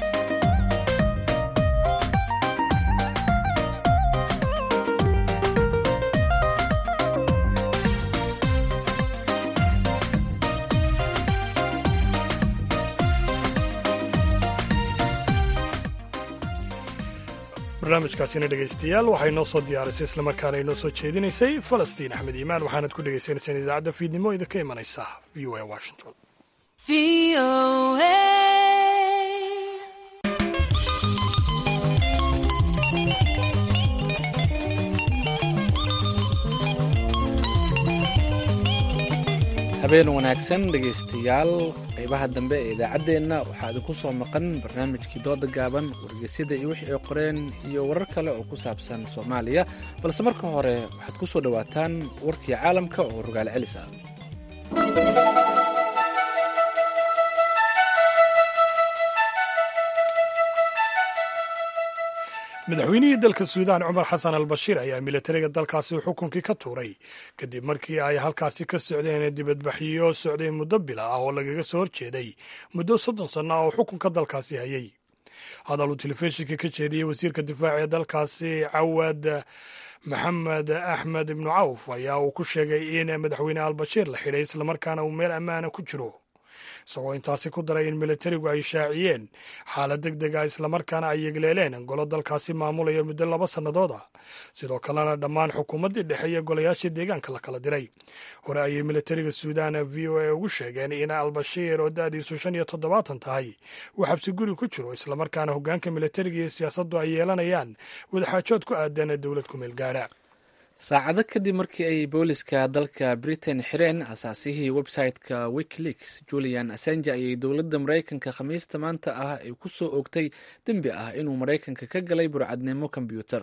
barnaamijkaasina dhegaystayaal waxay noo soo diyaarisay islamarkaana inoo soo jeedinaysay falastiin axmed iimaan waxaanad ku dhegaysaneysaan idaacadda fiidnimo idinka imanaysa v o a washington habeen wanaagsan dhegaystayaal qaybaha dambe ee idaacaddeenna waxaa idinku soo maqan barnaamijkii dooda gaaban wargeysyada iyo wixii ay qoreen iyo warar kale oo ku saabsan soomaaliya balse marka hore waxaad ku soo dhowaataan warkii caalamka oo rogaal celis ah madaxweynihii dalka suudaan cumar xasan al bashiir ayaa militariga dalkaasi xukunkii ka tuuray kadib markii ay halkaasi ka socdeen dibadbaxyo socday muddo bila ah oo lagaga soo horjeeday muddo soddon sanno ah oo xukunka dalkaasi hayay hadal uu telefishinka ka jeediyey wasiirka difaaca ee dalkaasi cawad maxamed axmed ibnu cawf ayaa uu ku sheegay in madaxweyne albashiir la xidhay islamarkaana uu meel ammaana ku jiro isagoo intaasi ku daray in militarigu ay shaaciyeen xaalad deg deg ah islamarkaana ay yegleeleen golo dalkaasi maamulaya muddo laba sannadood ah sidoo kalena dhammaan xukuumaddii dhexe iyo golayaashii deegaanka la kala diray hore ayay militariga suudaan v o a ugu sheegeen in albashiir oo da-diisu shan iyo toddobaatan tahay uu xabsi guri ku jiro islamarkaana hoggaanka militariga iyo siyaasaddu ay yeelanayaan wadaxaajood ku aadan dowlad ku meel gaadha saacado kadib markii ay booliska dalka britain xireen asaasihii website-ka wikileaks julian assange ayay dowladda maraykanka khamiista maanta ah ay ku soo oogtay dembi ah inuu maraykanka ka galay burcadnimo kombyuutar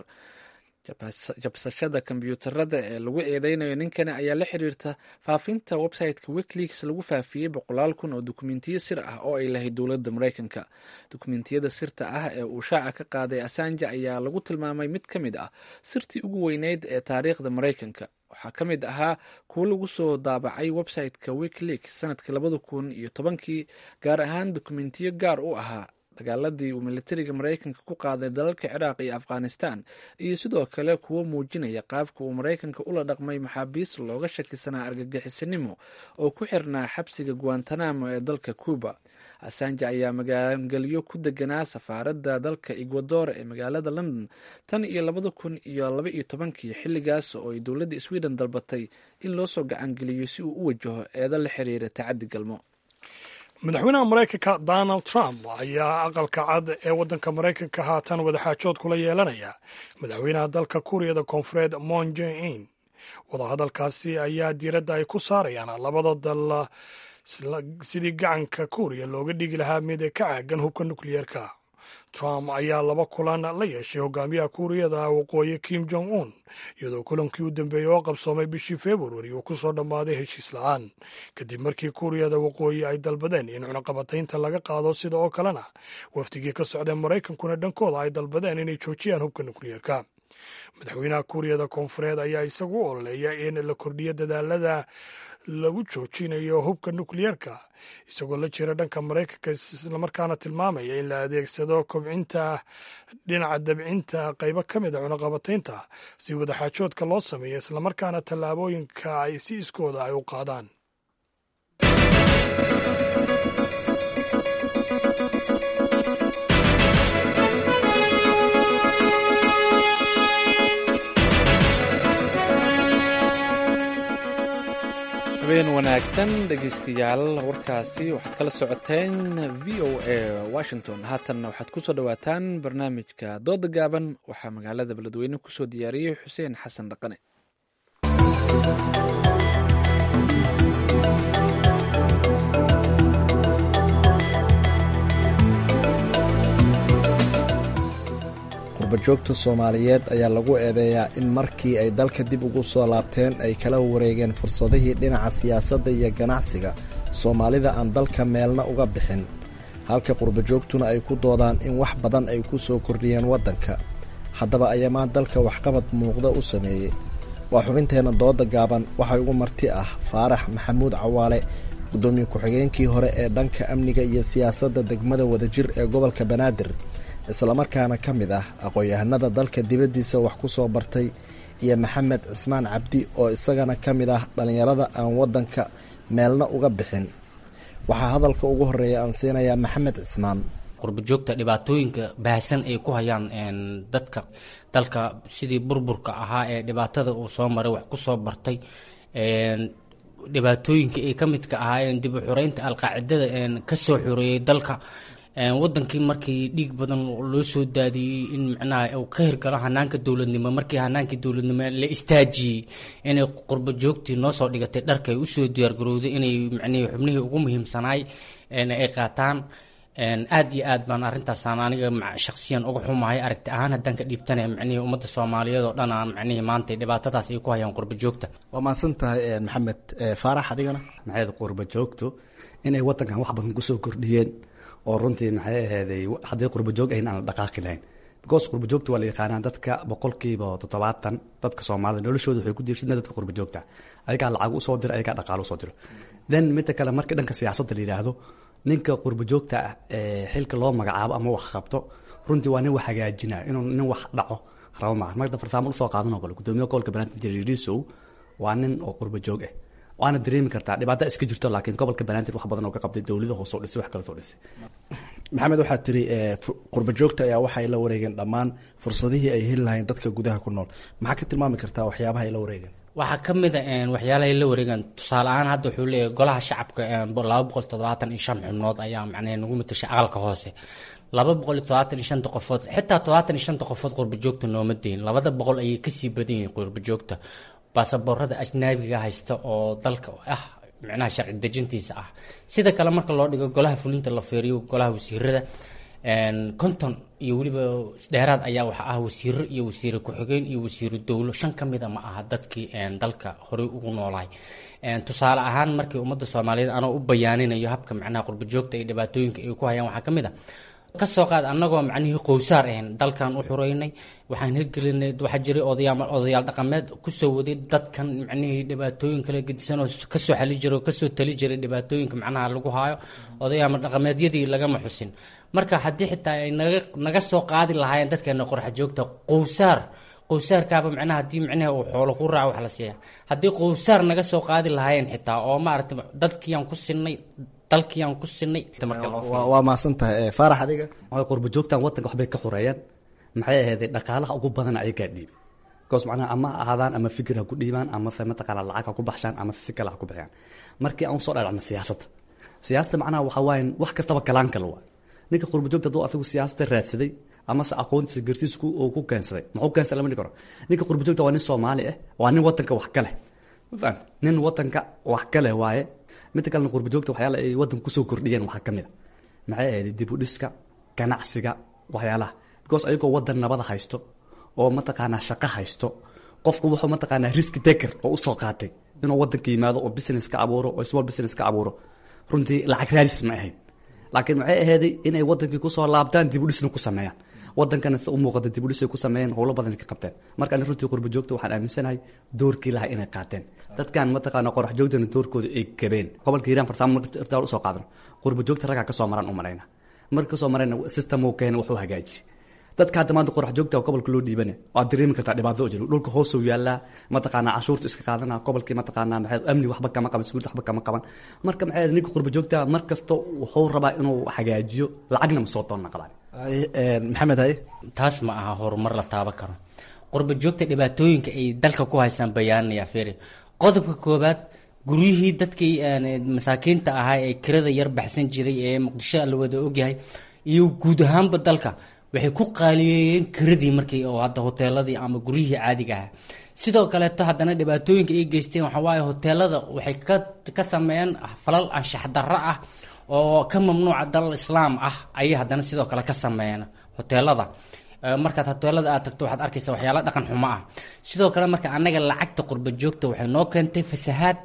jabsashada kombyuutarada ee lagu eedeynayo ninkani ayaa la xiriirta faafinta website-ka wikileaks lagu faafiyey boqolaal kun oo dukumentiyo sir ah oo ay lahayd dowladda maraykanka dukumentiyada sirta ah ee uu shaaca ka qaaday assange ayaa lagu tilmaamay mid ka mid ah sirtii ugu weyneyd ee taariikhda maraykanka waxaa ka mid ahaa kuwo lagu soo daabacay website-ka wikileaks sanadkii labada kun iyo tobankii gaar ahaan dukumentiyo gaar u ahaa dagaaladii uu militariga maraykanka ku qaaday dalalka ciraaq iyo afghanistan iyo sidoo kale kuwo muujinaya qaabka uu maraykanka ula dhaqmay maxaabiis looga shakisanaa argagixisanimo oo ku xirnaa xabsiga guantanamo ee dalka cuba assange ayaa magaangelyo ku deganaa safaaradda dalka ecuador ee magaalada london tan iyo labada kun iyo laba iyo tobankii xilligaas oo ay dowladda sweden dalbatay in loo soo gacangeliyo si uu u wajaho eedo la xiriira tacaddi galmo madaxweynaha maraykanka donald trump ayaa aqalka cad ee waddanka maraykanka haatan wadaxaajood kula yeelanaya madaxweynaha dalka kuuriyada koonfureed moon jae-in wadahadalkaasi ayaa diiradda ay ku saarayaan labada dal sidii gacanka kuuriya looga dhigi lahaa mid ka caagan hubka nukliyeerka trump ayaa laba kulan la yeeshay hogaamiyaha kuuriyada waqooyi kim jong un iyadoo kulankii u dambeeyey oo qabsoomay bishii februari uu ku soo dhammaaday heshiis la-aan kadib markii kuuriyada waqooyi ay dalbadeen in cunaqabataynta laga qaado sida oo kalena wafdigii ka socdee maraykankuna dhankooda ay dalbadeen inay joojiyaan hubka nukliyeerka madaxweynaha kuuriyada koonfureed ayaa isagu u ololeeya in la kordhiyo dadaalada lagu joojinayo hubka nukliyeerka isagoo la jira dhanka maraykanka islamarkaana tilmaamaya in la adeegsado kobcinta dhinaca dabcinta qaybo ka mid a cunaqabataynta si wadaxaajoodka loo sameeyo islamarkaana tallaabooyinka ay si iskooda ay u qaadaan habeen wanaagsan dhegaystayaal warkaasi waxaad kala socoteen v o a washington haatanna waxaad ku soo dhowaataan barnaamijka dooda gaaban waxaa magaalada beledweyne kusoo diyaariyey xuseen xasan dhaqane qurbajoogta soomaaliyeed ayaa lagu eedeeyaa in markii ay dalka dib ugu soo laabteen ay kala wareegeen fursadihii dhinaca siyaasadda iyo ganacsiga soomaalida aan dalka meelna uga bixin halka qurbajoogtuna ay ku doodaan in wax badan ay ku soo kordhiyeen waddanka haddaba ayamaa dalka waxqabad muuqda u sameeyey waa xubinteenna dooda gaaban waxay ugu marti ah faarax maxamuud cawaale guddoomiye ku-xigeenkii hore ee dhanka amniga iyo siyaasadda degmada wadajir ee gobolka banaadir islamarkaana ka mid ah aqoon-yahanada dalka dibaddiisa wax ku soo bartay iyo maxamed cismaan cabdi oo isagana ka mid ah dhallinyarada aan waddanka meelna uga bixin waxaa hadalka ugu horreeya aan siinayaa maxamed cismaan qurba joogta dhibaatooyinka baahsan ay ku hayaan dadka dalka sidii burburka ahaa ee dhibaatada uu soo maray wax ku soo bartay dhibaatooyinka ay ka midka ahaayeen dib u xureynta alqaacidada ka soo xoreeyey dalka wadankii markii dhiig badan loo soo daadiyey in micnaha uu ka hirgalo hanaanka dowladnimo markii hanaankii dowladnimo la istaajiyey inay qurba joogtii noo soo dhigatay dharka ay usoo diyaargarowday inay micnihii xubnihii ugu muhiimsanaay ay qaataan aad iyo aad baan arrintaasaan aniga shaksiyan uga xumahay aragti ahaan haddaan ka dhiibtana micnihii ummadda soomaaliyeed oo dhan aan micnihii maanta dhibaatadaas ay ku hayaan qurba joogta waa mahadsan tahay maxamed faarax adigana maxay qurba joogto inay wadankan wax badan kusoo kordhiyeen oo runtii maxay ahayday haddii qurba joog ahayn aan la dhaqaaqi lahayn because qurba joogta waa la yaqaanaa dadka boqolkiiba toddobaatan dadka soomaalida noloshooda waxay ku diirsadna dadka qurba joogta ayagaa lacag usoo diro ayagaa dhaqaalo usoo diro then midda kale marka dhanka siyaasadda la yidhaahdo ninka qurba joogta ah ee xilka loo magacaabo ama wax qabto runtii waa nin wax hagaajinaya inuu nin wax dhaco rabo maaha marka farsaamo usoo qaadan oo kale gudoomiyaha gobolka banaadir jariirisow waa nin oo qurba joog ah waana dareemi kartaa dhibaata iska jirto laakiin gobolka banaadir wax badan oo ka qabtay dowlada hoose oo dhisay wax kale soo dhisay maxamed waxaad tiri qurba joogta ayaa waxay la wareegeen dhammaan fursadihii ay heli lahayn dadka gudaha ku nool maxaa ka tilmaami kartaa waxyaabaha ay la wareegeen waxaa ka mid a waxyaalahay la wareegaan tusaale ahaan hadda wuxuu leeyahay golaha shacabka laba boqol toddobaatan iyo shan xubnood ayaa macnaha nagu matashay aqalka hoose laba boqol iyo toddobaatan iyo shanta qofood xitaa toddobaatan iyo shanta qofood qurba joogta nooma deyin labada boqol ayay kasii badan yihiin qurba joogta baasaboorada ajnaabiga haysta oo dalka ah micnaha sharci dejintiisa ah sida kale marka loo dhigo golaha fulinta la feeriyo golaha wasiirada konton iyo weliba dheeraad ayaa waxa ah wasiiro iyo wasiire ku-xigeen iyo wasiiro dowlo shan ka mida ma aha dadkii dalka horey ugu noolaay tusaale ahaan markii ummadda soomaaliyeed anoo u bayaaninayo habka macnaha qurba joogta iyo dhibaatooyinka ay ku hayaan waxaa ka mid a kasoo qaad annagoo macnihii qowsaar ahayn dalkan u xureynay waxaan hirgelinay waxaa jiray odayaal odayaal dhaqameed kusoo waday dadkan macnihii dhibaatooyin kala gedisan oo kasoo xali jiray oo kasoo tali jiray dhibaatooyinka macnaha lagu haayo odayaal dhaqameedyadii lagama xusin marka haddii xitaa ay naga naga soo qaadi lahaayeen dadkeena qorxa joogta qowsaar qowsaarkaaba macnaha haddii macnaha uu xoolo ku raaco wax la siiya haddii qowsaar naga soo qaadi lahaayeen xitaa oo maaragtay dadkiiyaan ku sinay dalkiiyaan ku sinay waa mahadsan tahay faarax adiga waxay qurba joogtaan wadanka waxbay ka xoreeyaan maxay ahayday dhaqaalaha ugu badan ayagaa dhiibi because macnaha ama ahaadaan ama fikir ha ku dhiibaan ama se mataqaana lacag ha ku baxshaan ama si kale ha ku bixiyaan markii aan usoo dhalacno siyaasadda siyaasadda macnaha waxaa waaye wax kastaba galaan kale waa ninka qurba joogta hadduu asagu siyaasadda raadsaday ama se aqoontiisa gartiisa uu ku keensaday muxuu keensaday lama dhihi karo ninka qurba joogta waa nin soomaali ah waa nin wadanka wax ka leh ma fahamta nin wadanka wax ka leh waaye midda kalena qurba joogta waxyaala ay wadanka kusoo kordhiyeen waxaa ka mid a maxay ahayd dib u dhiska ganacsiga waxyaalaha because ayagoo wadan nabada haysto oo mataqaanaa shaqo haysto qofku wuxuu mataqaanaa riski taker oo usoo qaatay inuu wadanka yimaado oo business ka abuuro oo small business ka abuuro runtii lacag raadis ma ahayn laakiin maxay ahayday inay wadankii kusoo laabtaan dib u dhisna ku sameeyaan wadankana si u muuqata dib u dhisay ku sameeyeen howlo badan ka qabteen marka ani runtii qurba joogta waxaan aaminsanahay doorkii lahaa inay qaateen dadkan mataqaana qorax joogtana doorkooda ay gabeen gobolka hiiraan fartaamo marka usoo qaadano qurba joogta raggaa kasoo maran u marayna marka kasoo marayna system uu keena wuxuu hagaaji dadka hadda maanta qorax joogta gobolka loo dhiibana waad dareemi kartaa dhibaato oo jiro dhulka hoosuu yaallaa mataqaanaa cashuurta iska qaadana gobolkii mataqaanaa maxay amni waxba kama qaban siguurta waxba kama qaban marka maxay ninka qurba joogta mar kasta wuxuu rabaa inuu hagaajiyo lacagna ma soo doonna qabaan maxamed haye taas ma aha horumar la taaban karo qurba joogta dhibaatooyinka ay dalka ku haysaan bayaanaya feri qodobka koobaad guryihii dadkii masaakiinta ahaa ee kirada yar baxsan jiray ee muqdisho la wada ogyahay iyo guud ahaanba dalka waxay ku qaaliyeeyeen kiradii markii oo hadda hoteeladii ama guryihii caadiga ahaa sidoo kaleeto haddana dhibaatooyinka ay geysteen waxaa waaye hoteelada waxay ka ka sameeyeen falal anshax darro ah oo ka mamnuuca dalal islaam ah ayay haddana sidoo kale ka sameeyeen hoteelada markaad hoteelada aad tagto waxaad arkaysa waxyaala dhaqan xumo ah sidoo kale marka annaga lacagta qurba joogta waxay noo keentay fasahaad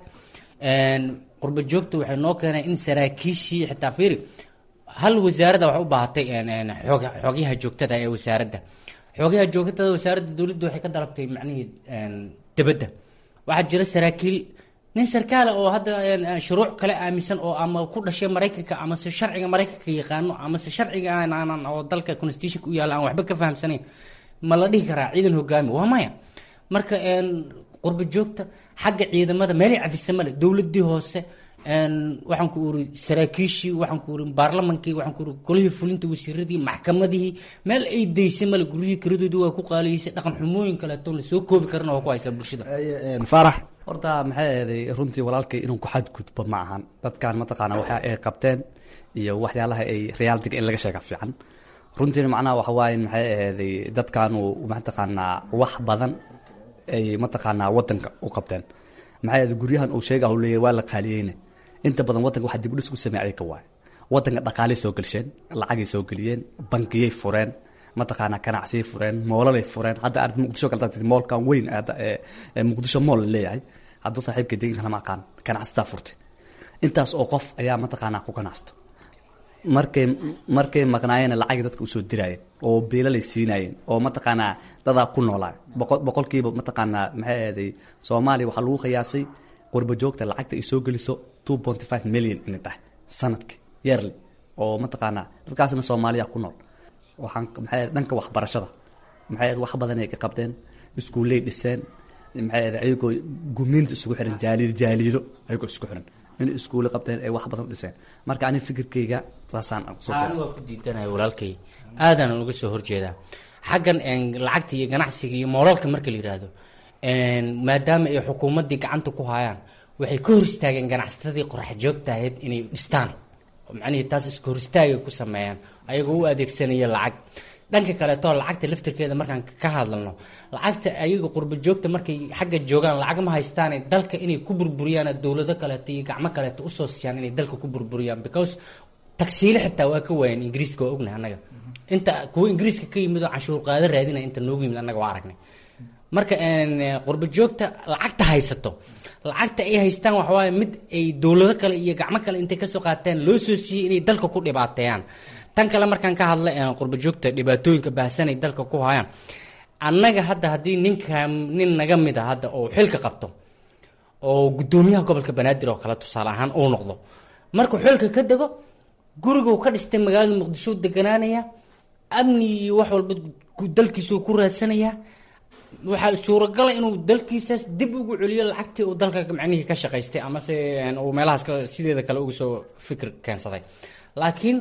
qurba joogta waxay noo keenay in saraakiishii xitaa fiiri hal wasaaradda waxay u baahatay xogyaha joogtada ee wasaaradda xogyaha joogtada wasaaradda dowladda waxay ka dalabtay macnihii debadda waxaa jira saraakiil nin sarkaala oo hadda shuruuc kale aaminsan oo ama ku dhashay maraykanka ama se sharciga maraykanka yaqaano ama se sharciga aanan oo dalka constitutionka u yaalla aan waxba ka fahamsanayn ma la dhihi karaa ciidan hogaami waa maya marka qurba joogta xagga ciidamada meelay cafisa male dowladii hoose waxaan ku uri saraakiishii waxaan ku uri baarlamankii waxaan ku uri golihii fulinta wasiiradii maxkamadihii meel ay daysay male guryihii kiradoodii waa ku qaaliyeysay dhaqan xumooyin kaleeto la soo koobi karana waa ku haysaa bulshada faarax horta maxay ahaday runtii walaalkay inuu ku xadgudbo ma ahan dadkan mataqaana waxa ay qabteen iyo waxyaalaha ay realitiga in laga sheega fiican runtiina macnaha waxa waaye maxay ahaday dadkaanu mataqaanaa wax badan ay mataqaanaa wadanka u qabteen maxay ahaday guryahan uu sheega uu leeyahay waa la qaaliyeyna inta badan wadanka waxa dib u dhis ku sameeyay ayaga waaye wadanka dhaqaalay soo gelsheen lacagay soo geliyeen bangiyay fureen mataqaanaa ganacsiyay fureen moolalay fureen hadda arid muqdisho kale dadka moolkan weyn ee muqdisho mool la leeyahay hadduu saaxiibka deegaanka lama aqaan ganacsataa furtay intaas oo qof ayaa mataqaanaa ku ganacsto markay markay maqnaayeen lacagii dadka usoo diraayeen oo beelalay siinaayeen oo mataqaanaa dadaa ku noolaa boqol boqolkiiba mataqaanaa maxay ahaday soomaaliya waxaa lagu qiyaasay qurba joogta lacagta ay soo geliso two point five million inay tahay sanadkii yearly oo mataqaanaa dadkaasna soomaaliya ku nool waxaan maxay dhanka waxbarashada maxay wax badan ay ka qabteen iskuulley dhiseen maxay ahayd ayagoo gumiinta isugu xiran jaaliid jaaliido ayagoo isku xiran inay iskuulle qabteen ay wax badan u dhiseen marka aniga fikirkayga saasaan aniga waa ku diidanaya walaalkay aadaan uga soo horjeedaa xaggan lacagta iyo ganacsiga iyo moolalka marka la yidhaahdo maadaama ay xukuumaddii gacanta ku hayaan waxay ka hor istaageen ganacsatadii qorax joogta ahayd inay dhistaan macnihii taas iska hor istaagay ku sameeyaan ayagoo u adeegsanaya lacag dhanka kaleeto lacagta laftirkeeda markaan ka hadlalno lacagta ayaga qurba joogta markay xagga joogaan lacag ma haystaane dalka inay ku burburiyaan dowlado kaleeto iyo gacmo kaleeto usoo siiyaan inay dalka ku burburiyaan because tagsiile xitaa waa ka waayeen ingiriiska waa ognahay annaga inta kuwa ingiriiska ka yimid oo canshuur qaado raadinaya inta noogu yimid annaga waa aragnay marka qurba joogta lacagta haysato lacagta ay haystaan waxawaaye mid ay dowlado kale iyo gacmo kale intay kasoo qaateen loo soo siiyey inay dalka ku dhibaateeyaan tan kale markaan ka hadla qurba joogta dhibaatooyinka baahsanay dalka ku hayaan annaga hadda haddii ninka nin naga mid a hadda oo xilka qabto oo guddoomiyaha gobolka banaadir oo kale tusaale ahaan uu noqdo markuu xilka ka dego guriguu ka dhistay magaalada muqdisho deganaanaya amni iyo wax walba dalkiisuu ku raadsanayaa waxaa suuragala inuu dalkiisaas dib ugu celiyo lacagtii uu dalka macnihii ka shaqaystay amase uu meelahaas sideeda kale uga soo fikir keensaday laakiin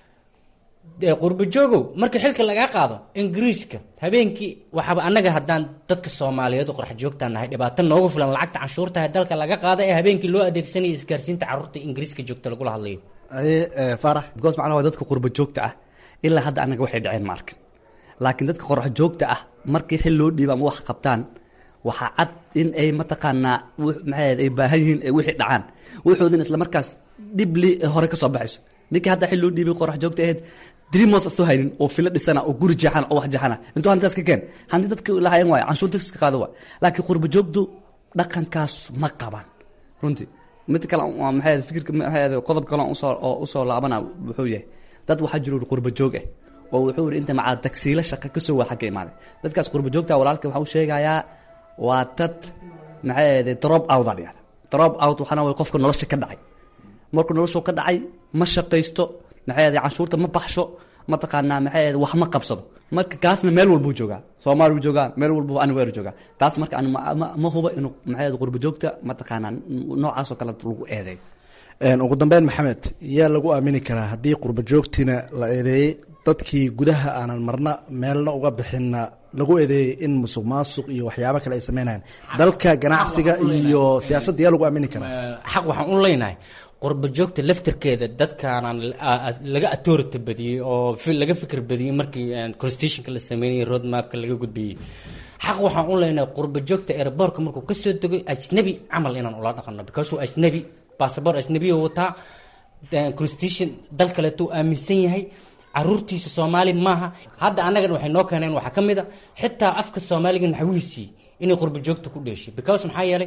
qurba joogow marka xilka lagaa qaado ingiriiska habeenkii waxaaba annaga haddaan dadka soomaaliyeed oo qorax joogtaan nahay dhibaato noogu filan lacagta canshuurtaha dalka laga qaada ee habeenkii loo adeegsanaya isgaarsiinta carruurta ingiriiska joogta lagula hadlayo farax because macnaha waa dadka qurba joogta ah ilaa hadda annaga waxay dhaceen ma arkin laakiin dadka qorax joogta ah markii xil loo dhiiba ama wax qabtaan waxaa cad in ay mataqaanaa maxay ay baahan yihiin ay wixii dhacaan wuxuudin isla markaas dhibli hore ka soo baxayso ninkii hadda xil loo dhiibay qorax joogta ahayd dreamos soo haynin oo filo dhisana oo guri jeexana oo wax jeexana intuu hantidaas ka keen hanti dadka lahayan waayo canshuurta iska qaado waay laakiin qurba joogtu dhaqankaas ma qabaan runtii mid kale waa maxay fikirka maxay qodob kale usoo oo usoo laabana wuxuu yahay dad waxaa jiro qurba joog ah oo wuxuu yidhi inta macaa tagsiilo shaqa ka soo waa xagga imaaday dadkaas qurba joogta walaalka waxa uu sheegayaa waa dad maxay ahayde drop out aa dhigahda drop out waxaana way qofka nolosha ka dhacay markuu noloshu ka dhacay ma shaqaysto maxay ahayde canshuurta ma baxsho mataqaanaa maxay ahayde wax ma qabsado marka kaasna meel walbuu joogaa soomaali wuu joogaa meel walbu anweer joogaa taas marka an ma huba inuu maxay ahayde qurba joogta mataqaanaa noocaasoo kale lagu eedeeyo ugu dambeyn maxamed yaa lagu aamini karaa haddii qurba joogtiina la eedeeyey dadkii gudaha aanan marna meelna uga bixinna lagu eedeeyey in musuq maasuq iyo waxyaabo kale ay sameynayaan dalka ganacsiga iyo siyaasadda yaa lagu aamini karaa xaq waxaan u leynahay qurba joogta laftirkeeda dadkaanaan laga authority badiyey oo laga fikir badiyey markii constitutionka la sameynayay road mapka laga gudbiyey xaq waxaan u leynahay qurba joogta airbortka markuu kasoo dego ajnabi camal inaan ula dhaqano because ajnabi bassabor ajnabiya wataa constitution dal kaleetuu aaminsan yahay caruurtiisa soomaali maaha hadda annagan waxay noo keeneen waxaa ka mid a xitaa afka soomaaliga naxwihiisii inay qurba joogta ku dheeshay because maxaa yeelay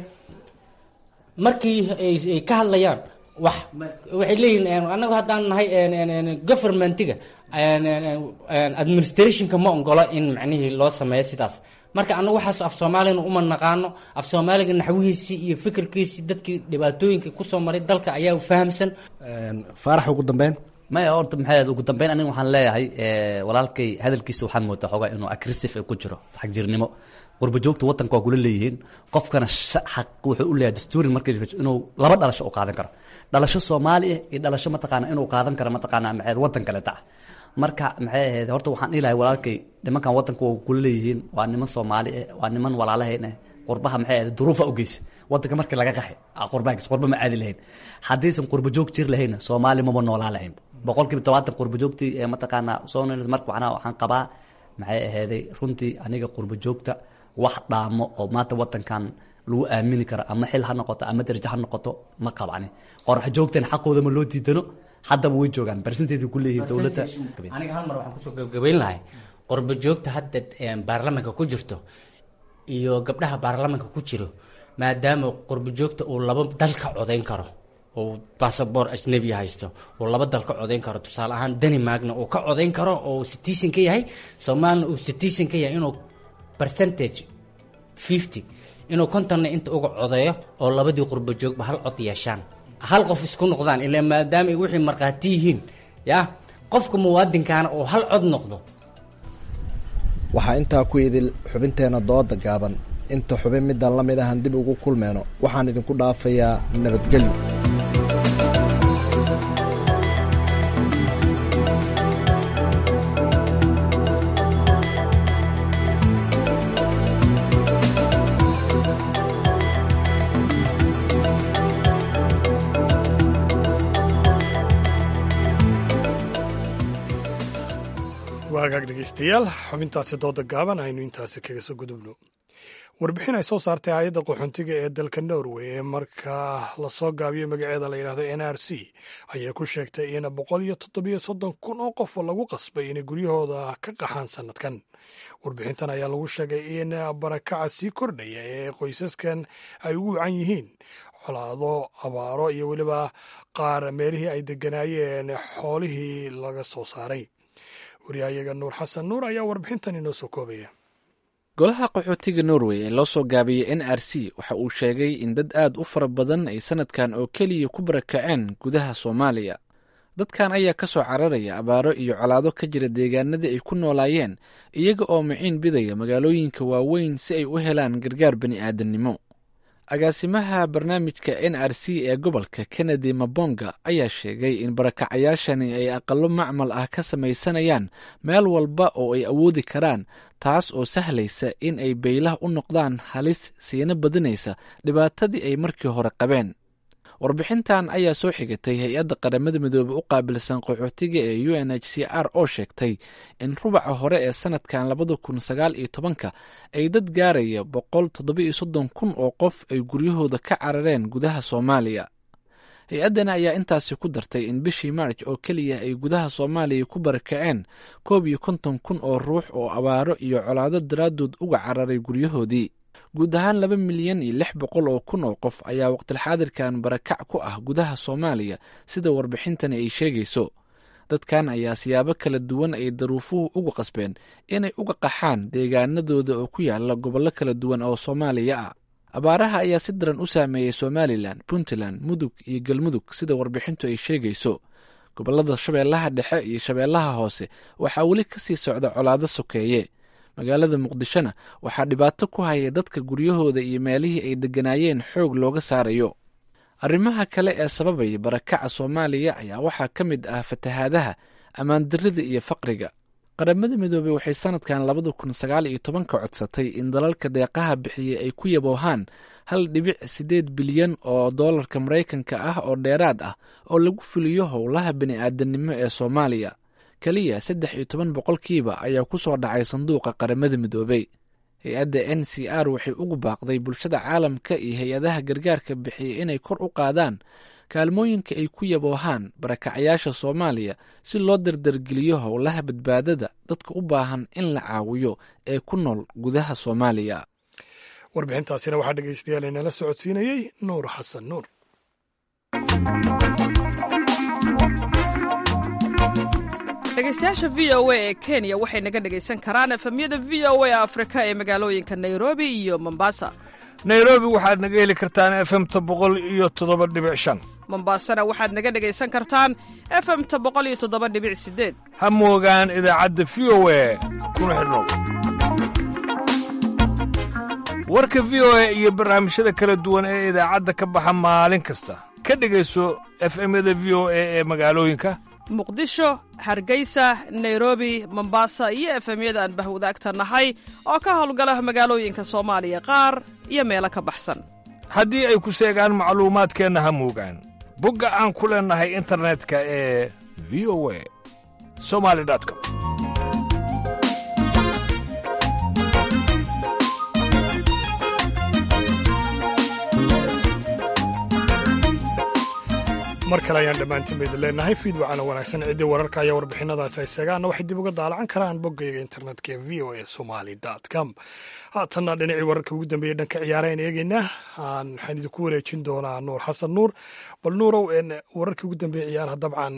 markii ay ka hadlayaan wax waxay leeyihin annagu haddaan nahay governmentiga administrationka ma ongola in macnihii loo sameeyo sidaas marka annagu waxaas af soomaalina uma naqaano af soomaaliga naxwihiisii iyo fikirkiisii dadkii dhibaatooyinka kusoo maray dalka ayaa fahamsan faarax ugu dambeyn maya horta maxay ugu dambeyn aniga waxaan leeyahay walaalkay hadalkiisa waxaan moodaa xoogaa inuu aggressive ku jiro xagjirnimo qurba joogta wadanka waa kula leeyihiin qofkana xaq wuxuu u leeyahay dastuurin markii inuu laba dhalasho u qaadan karo dhalasho soomaali ah iyo dhalasho mataqaana inuu qaadan karo mataqaana maxay wadan kale tac marka maxay ahayd horta waxaan dhihi lahay walaalkay nimankan wadanka waa kula leeyihiin waa niman soomaali ah waa niman walaalahayn ah qurbaha maxay ahayd duruufa u geysa wadanka markii laga qaxay qurbaha qurba ma aadi lahayn haddaysan qurba joog jir lahayna soomaali maba noolaa lahayn boqolkiiba tobaatan qurba joogtii ee mataqaana soo marka waxaan waxaan qabaa maxay ahayday runtii aniga qurba joogta wax dhaamo oo maanta wadankan lagu aamini karo ama xil ha noqoto ama darajo ha noqoto ma qabani qorax joogtan xaqooda ma loo diidano haddaba way joogaan barsinteedii ku leeyihiin dowladda aniga hal mar waxaan kusoo gabagabayn lahay qurba joogta hadda baarlamanka ku jirto iyo gabdhaha baarlamanka ku jiro maadaama qurba joogta uu laba dal ka codayn karo uu basaboor ajnabi haysto uu laba dal ka codayn karo tusaale ahaan denmarkna uu ka codayn karo oo citizen ka yahay soomaalina uu citizen ka yahay inuu percentage fifty inuu kontonna inta uga codeeyo oo labadii qurba joogba hal cod yeeshaan hal qof isku noqdaan ilaa maadaama ay wixii markhaati yihiin ya qofka muwaadinkaana uu hal cod noqdo waxaa intaa ku idil xubinteenna dooda gaaban inta xubin midaan la mid ahan dib ugu kulmeyno waxaan idinku dhaafayaa nabadgelyo waagaag dhegeystayaal xubintaasi dooda gaaban aynu intaasi kaga soo gudubno warbixin ay soo saartay hay-adda qaxoontiga ee dalka norway ee markaa lasoo gaabiyey magaceeda la yidhahdo n r c ayaa ku sheegtay in boqol iyo toddobiyo soddon kun oo qof lagu qasbay inay guryahooda ka qaxaan sannadkan warbixintan ayaa lagu sheegay in barakaca sii kordhaya ee qoysaskan ay ugu wacan yihiin colaado abaaro iyo weliba qaar meelihii ay deganaayeen xoolihii laga soo saaray waryahayaga nuur xasan nuur ayaa warbixintan inoo soo koobaya golaha qaxootiga norway ee loo soo gaabiyey n r c waxa uu sheegay in dad aad u fara badan ay sanadkan oo keliya ku barakaceen gudaha soomaaliya dadkan ayaa ka soo cararaya abaaro iyo colaado ka jira deegaanadii ay ku noolaayeen iyaga oo miciin bidaya magaalooyinka waaweyn si ay u helaan gargaar bani aadamnimo agaasimaha barnaamijka n r c ee gobolka kennedy mabonga ayaa sheegay in barakacayaashani ay aqalo macmal ah ka samaysanayaan meel walba oo ay awoodi karaan taas oo sahlaysa in ay beylah u noqdaan halis siina badinaysa dhibaatadii ay markii hore qabeen warbixintan ayaa soo xigatay hay-adda qaramada midoobe u qaabilsan qaxootiga ee u n h c r oo sheegtay in rubaca hore ee sanadkan labada kun sagaal iyo tobanka ay dad gaaraya boqol toddobiyo soddon kun oo qof ay guryahooda ka carareen gudaha soomaaliya hay-addana ayaa intaasi ku dartay in bishii maarj oo keliya ay gudaha soomaaliya ku barakaceen koob iyo konton kun oo ruux oo abaaro iyo colaado daraaddood uga cararay guryahoodii guud ahaan laba milyan iyo lix boqol oo kun oo qof ayaa waqtilxaadirkan barakac ku ah gudaha soomaaliya sida warbixintani ay sheegayso dadkan ayaa siyaabo kala duwan ay daruufuhu uga qasbeen inay uga qaxaan deegaanadooda oo ku yaala gobollo kala duwan oo soomaaliya ah abaaraha ayaa si daran u saameeyey somalilan puntland mudug iyo galmudug sida warbixintu ay sheegayso gobollada shabeellaha dhexe iyo shabeellaha hoose waxaa weli ka sii socda colaado sokeeye magaalada muqdishona waxaa dhibaato ku haya dadka guryahooda iyo meelihii ay degganaayeen xoog looga saarayo arrimaha kale ee sababaya barakaca soomaaliya ayaa waxaa ka mid ah fatahaadaha ammaandarrida iyo faqriga qaramada midoobey waxay sanadkan labada kun sagaal iyo tobanka codsatay in dalalka deeqaha bixiyey ay ku yaboohaan hal dhibic siddeed bilyan oo doolarka maraykanka ah oo dheeraad ah oo lagu fuliyo howlaha bini'aadanimo ee soomaaliya keliya saddex iyo toban boqolkiiba ayaa ku soo dhacay sanduuqa qaramada midoobey hay-adda n c r waxay ugu baaqday bulshada caalamka iyo hay-adaha gargaarka bixiya inay kor u qaadaan kaalmooyinka ay ku yaboohaan barakacayaasha soomaaliya si loo dardargeliyo howlaha badbaadada dadka u baahan in la caawiyo ee ku nool gudaha soomaaliya warbixintaasina waxaa dhegeystayaal inala socodsiinayey nuur xasan nuur dhegeystayaasha v o a ee kenya waxay naga dhegaysan karaan efemyada v o a afrika ee magaalooyinka nairobi iyo mombasa nairobi waxaad naga heli kartaan efemta boqol iyo toddoba dhibic shan mombasana waxaad naga dhegaysan kartaan efemta boqol iyo toddoba dhibic sideed ha moogaan idaacadda v o a kuna xidhnow warka v o a iyo barnaamijyada kala duwan ee idaacadda ka baxa maalin kasta ka dhegayso efemyada v o a ee magaalooyinka muqdisho hargeysa nairobi mombasa iyo efemyada aan bahwadaagta nahay oo ka howlgala magaalooyinka soomaaliya qaar iyo meelo ka baxsan haddii ay ku seegaan macluumaadkeenna ha muugaan bogga aan ku leennahay internetka ee v o a somali com mar kale ayaan dhammaantiin baydin leenahay fiid wacana wanaagsan ciddii wararka ayaa warbixinadaasi ay seegaanna waxay dib uga daalacan karaan boggayga internetka ee v o a somali com haatanna dhinacii wararka ugu dambeeyey dhanka ciyaareen eegeynaa aan waxaan idinku wareejin doonaa nuur xasan nuur bal nuurow wararkii ugu dambeeyey ciyaaraha dabcan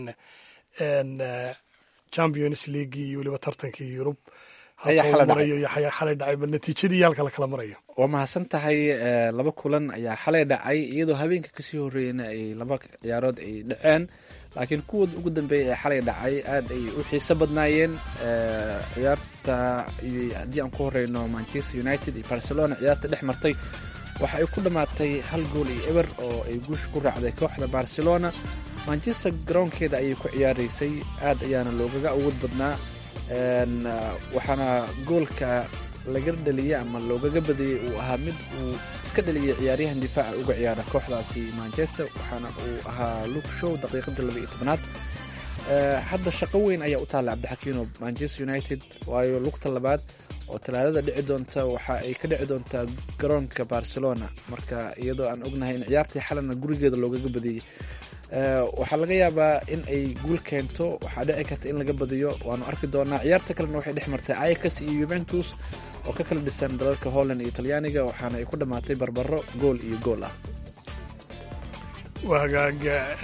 champions league iyo weliba tartankii yurub marayo iyo xayaa xalay dhacay bal natiijadii yaalka la kala marayo waa mahadsan tahay laba kulan ayaa xalay dhacay iyadoo habeenka kasii horreeyana ay laba ciyaarood ay dhaceen laakiin kuwooda ugu dambeeya ee xalay dhacay aad ay u xiiso badnaayeen ciyaarta haddii aan ku horeyno manchester united iyo barcelona ciyaarta dhex martay waxa ay ku dhammaatay hal gool iyo eber oo ay guusha ku raacday kooxda barcelona manchester garoonkeeda ayay ku ciyaaraysay aad ayaana loogaga awood badnaa waxaana goolka laga dhaliyey ama loogaga badiyey uu ahaa mid uu iska dhaliyey ciyaaryahan difaaca uga ciyaara kooxdaasi manchester waxaana uu ahaa luke show daqiiqadii laba iyo tobnaad hadda shaqo weyn ayaa u taalla cabdixakiino manchester united waayo lugta labaad oo talaadada dhici doonta waxa ay ka dhici doontaa garoonka barcelona marka iyadoo aan ognahay in ciyaartii xalana gurigeeda loogaga badiyey waxaa laga yaabaa in ay guul keento waxaa dhici karta in laga badiyo waanu arki doonaa ciyaarta kalena waxay dhex martay ayax iyo yuventus oo ka kala dhisan dalalka holland iyo talyaaniga waxaana ay ku dhammaatay barbaro gool iyo gool ah waa hagaag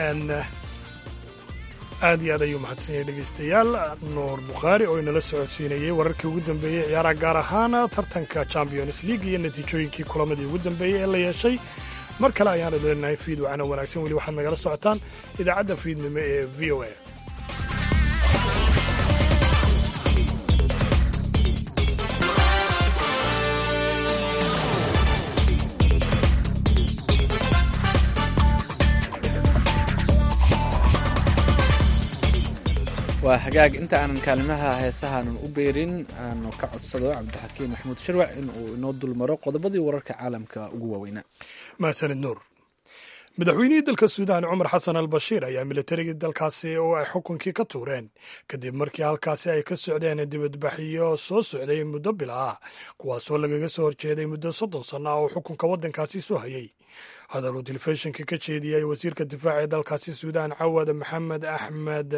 aad iyo aad ayuu mahadsan yahay dhegaystayaal nuur bukhaari oo inala socodsiinayey wararkii ugu dambeeyey ciyaaraha gaar ahaan tartanka champions league iyo natiijooyinkii kulamadii ugu dambeeyey ee la yeeshay mar kale ayaan idleenahay fiid wacana wanaagsan weli waxaad nagala socotaan idaacadda fiidnimo ee v o a waa hagaag inta aanan kaalimaha heesahaanan u beerin aanu ka codsado cabdixakiin maxamuud sharwac in uu inoo dulmaro qodobadii wararka caalamka ugu waaweynaa mahadsanid nuur madaxweynihii dalka suudaan cumar xasan al bashiir ayaa militarigii dalkaasi oo ay xukunkii ka tuureen kadib markii halkaasi ay ka socdeen dibadbaxyo soo socday muddo bil ah kuwaasoo lagaga soo horjeeday muddo soddon sanno ah oo xukunka waddankaasi soo hayay hadal uu telefishinka ka jeediyey wasiirka difaaca ee dalkaasi suudaan cawad maxamed axmed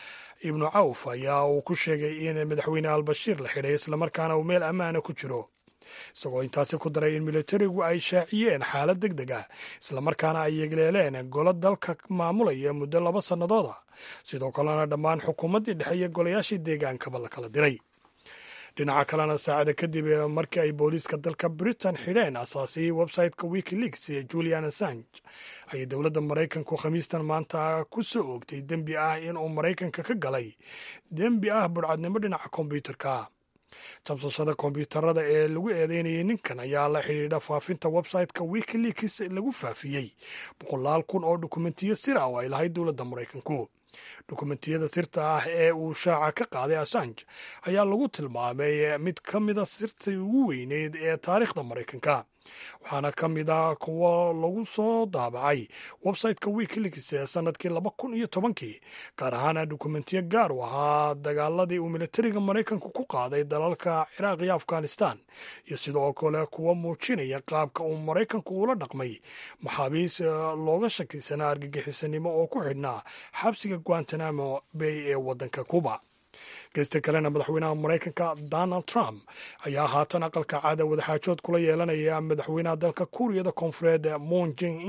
ibnu cawf ayaa uu ku sheegay in madaxweyne albashiir la xidhay islamarkaana uu meel ammaana ku jiro isagoo intaasi ku daray in militarigu ay shaaciyeen xaalad deg deg ah islamarkaana ay yegleeleen golo dalka maamulaya muddo laba sannadood ah sidoo kalena dhammaan xukuumaddii dhexe iyo golayaashii deegaankaba la kala diray dhinaca kalena saacada kadib markii ay booliiska dalka britain xidheen asaasiyey website-ka wikileaks ee julian assange ayay dowladda maraykanku khamiistan maanta ku soo oogtay dembi ah inuu maraykanka ka galay dembi ah burcadnimo dhinaca kombyuutarka jabsashada kombyuutarada ee lagu eedeynayay ninkan ayaa la xidhiidha faafinta website-ka wikileaks lagu faafiyey boqolaal kun oo dukumentiyo sir ah oo ay lahayd dowladda maraykanku dukumentiyada sirta ah ee uu shaaca ka qaaday assange ayaa lagu tilmaamay mid ka mida sirtii ugu weyneyd ee taariikhda maraykanka waxaana ka mid ah kuwo lagu soo daabacay website-ka wikileaks ee sanadkii laba kun iyo tobankii gaar ahaana dukumentiyo gaar u ahaa dagaaladii uu militariga maraykanku ku qaaday dalalka ciraaq iyo afghanistan iyo sidoo kale kuwo muujinaya qaabka uu maraykanku ula dhaqmay maxaabiis looga shakisanaa argagixisanimo oo ku xidhnaa xabsiga guantanamo bay ee waddanka cuba geysta kalena madaxweynaha maraykanka donald trump ayaa haatan aqalka caada wadaxaajood kula yeelanaya madaxweynaha dalka kuuriyada koonfureed moon jing in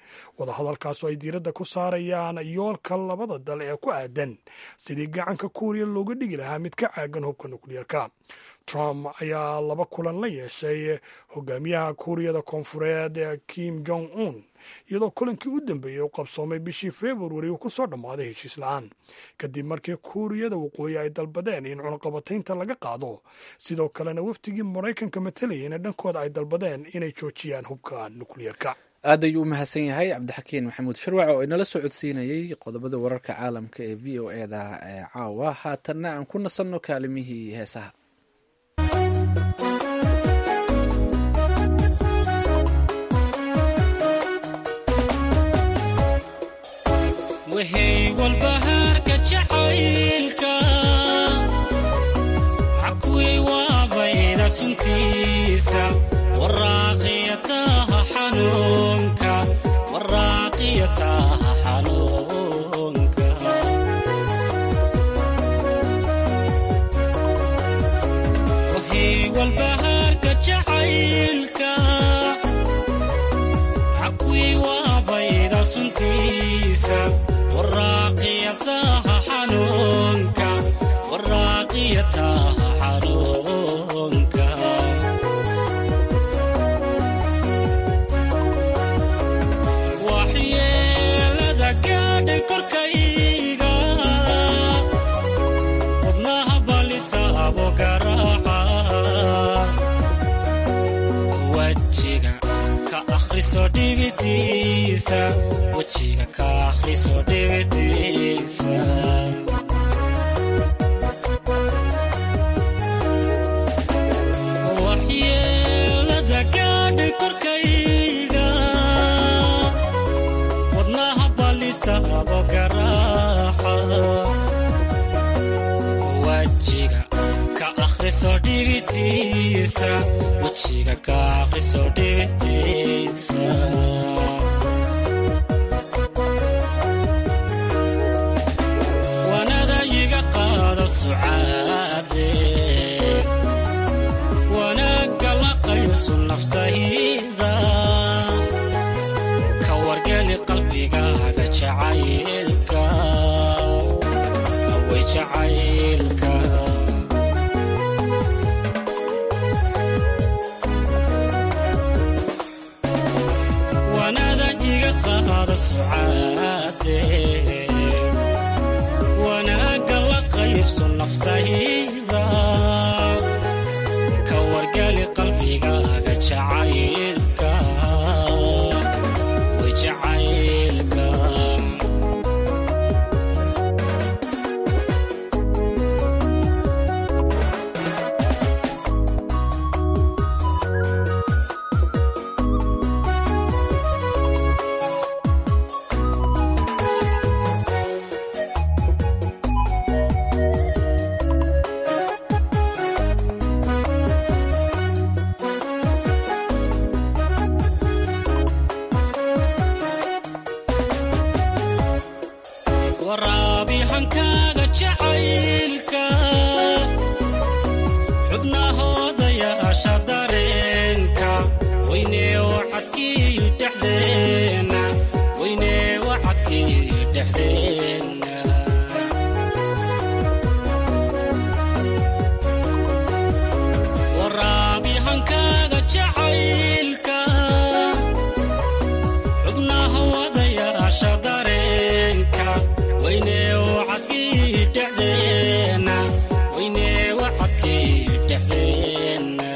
wadahadalkaasoo ay diiradda ku saarayaan yoolka labada dal ee ku aadan sidii gacanka kuuriya looga dhigi lahaa mid ka caagan hubka nukliyeerka trump ayaa laba kulan la yeeshay hogaamiyaha kuuriyada koonfureed kim jong un iyadoo kulankii u dambeeyey u qabsoomay bishii februari uu ku soo dhammaaday heshiis la-aan kadib markii kuuriyada waqooyi ay dalbadeen in cunaqabataynta laga qaado sidoo kalena wafdigii maraykanka matalayana dhankooda ay dalbadeen inay joojiyaan hubka nukliyeerka aad ayuu u mahadsan yahay cabdixakiin maxamuud shirwac oo inala soo codsiinayey qodobada wararka caalamka ee v o eda ee caawa haatanna aan ku nasanno kaalimihii heesaha wahey walbahaarka jacaylka xakuway waabayda suntiisa waraaqiyataha xanuunka waraaqiyataha xanuunka wahey walbahaarka jacaylka xakuway waabayda suntiisa waraaqiyataha xanuunka waraaqiyataha xanuunka waxyeelada gaadhay korkayga wadnaha balitaabo garaaca wajiga ka akhriso dhibitiisa wejiga ka akhriso dhibitiisa waxyeelada gaadhay korkayga wadnaha balitaabo garaaca wajiga ka akhriso dhibitiisa wejiga ka akhriso dhibitiisa wanada iga qaado sucaade wanaagga la qayso naftayda ka wargeli qalbigaaga jacaylka way jacaylka wanada iga qaado sucaade wanaagga la qaybso naftayda ka wargali qalbigaaga jacaylka way jacaylka waraabi hankaaga jacaylka xubnahoodayaasha dareenka weynee wacadkii dhexdeena weynee wacadkii dhexdeena waraabi hankaaga jacaylka xubnaha wadayaasha dareenka weynee wacadkii dhexdeena weynee wacadkii dhexdeena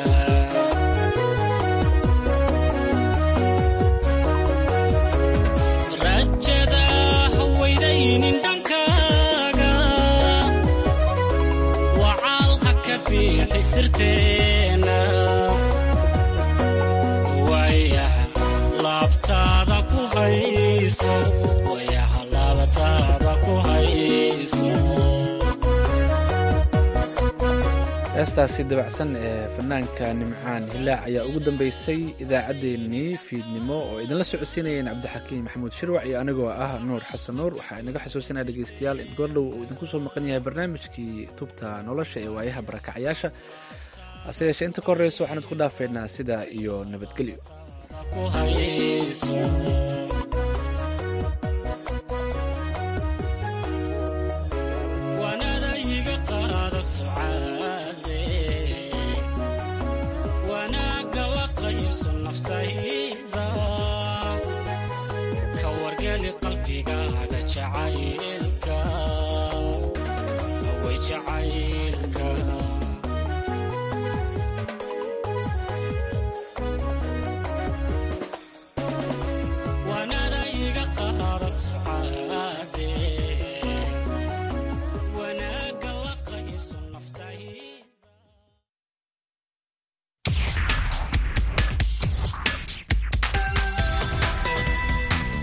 rajada hawaydaynin dhankaaga wacaal ha ka fiixi sirteena waayaha laabtaada ku hayso waayaha laabtaada ku hayso heestaasi dabacsan ee fanaanka nimcaan hilaac ayaa ugu dambeysay idaacaddeenii fiidnimo oo idinla socodsiinayeen cabdixakiin maxamuud shirwac iyo anigoo ah nuur xasan nuur waxaa inaga xasuusinaya dhegeystayaal in goordhow uu idinku soo maqan yahay barnaamijkii tubta nolosha ee waayaha barakacayaasha hase yeeshee inta ka horreysa waxaan idku dhaafeynaa sidaa iyo nabadgelyo ku hayso jacayl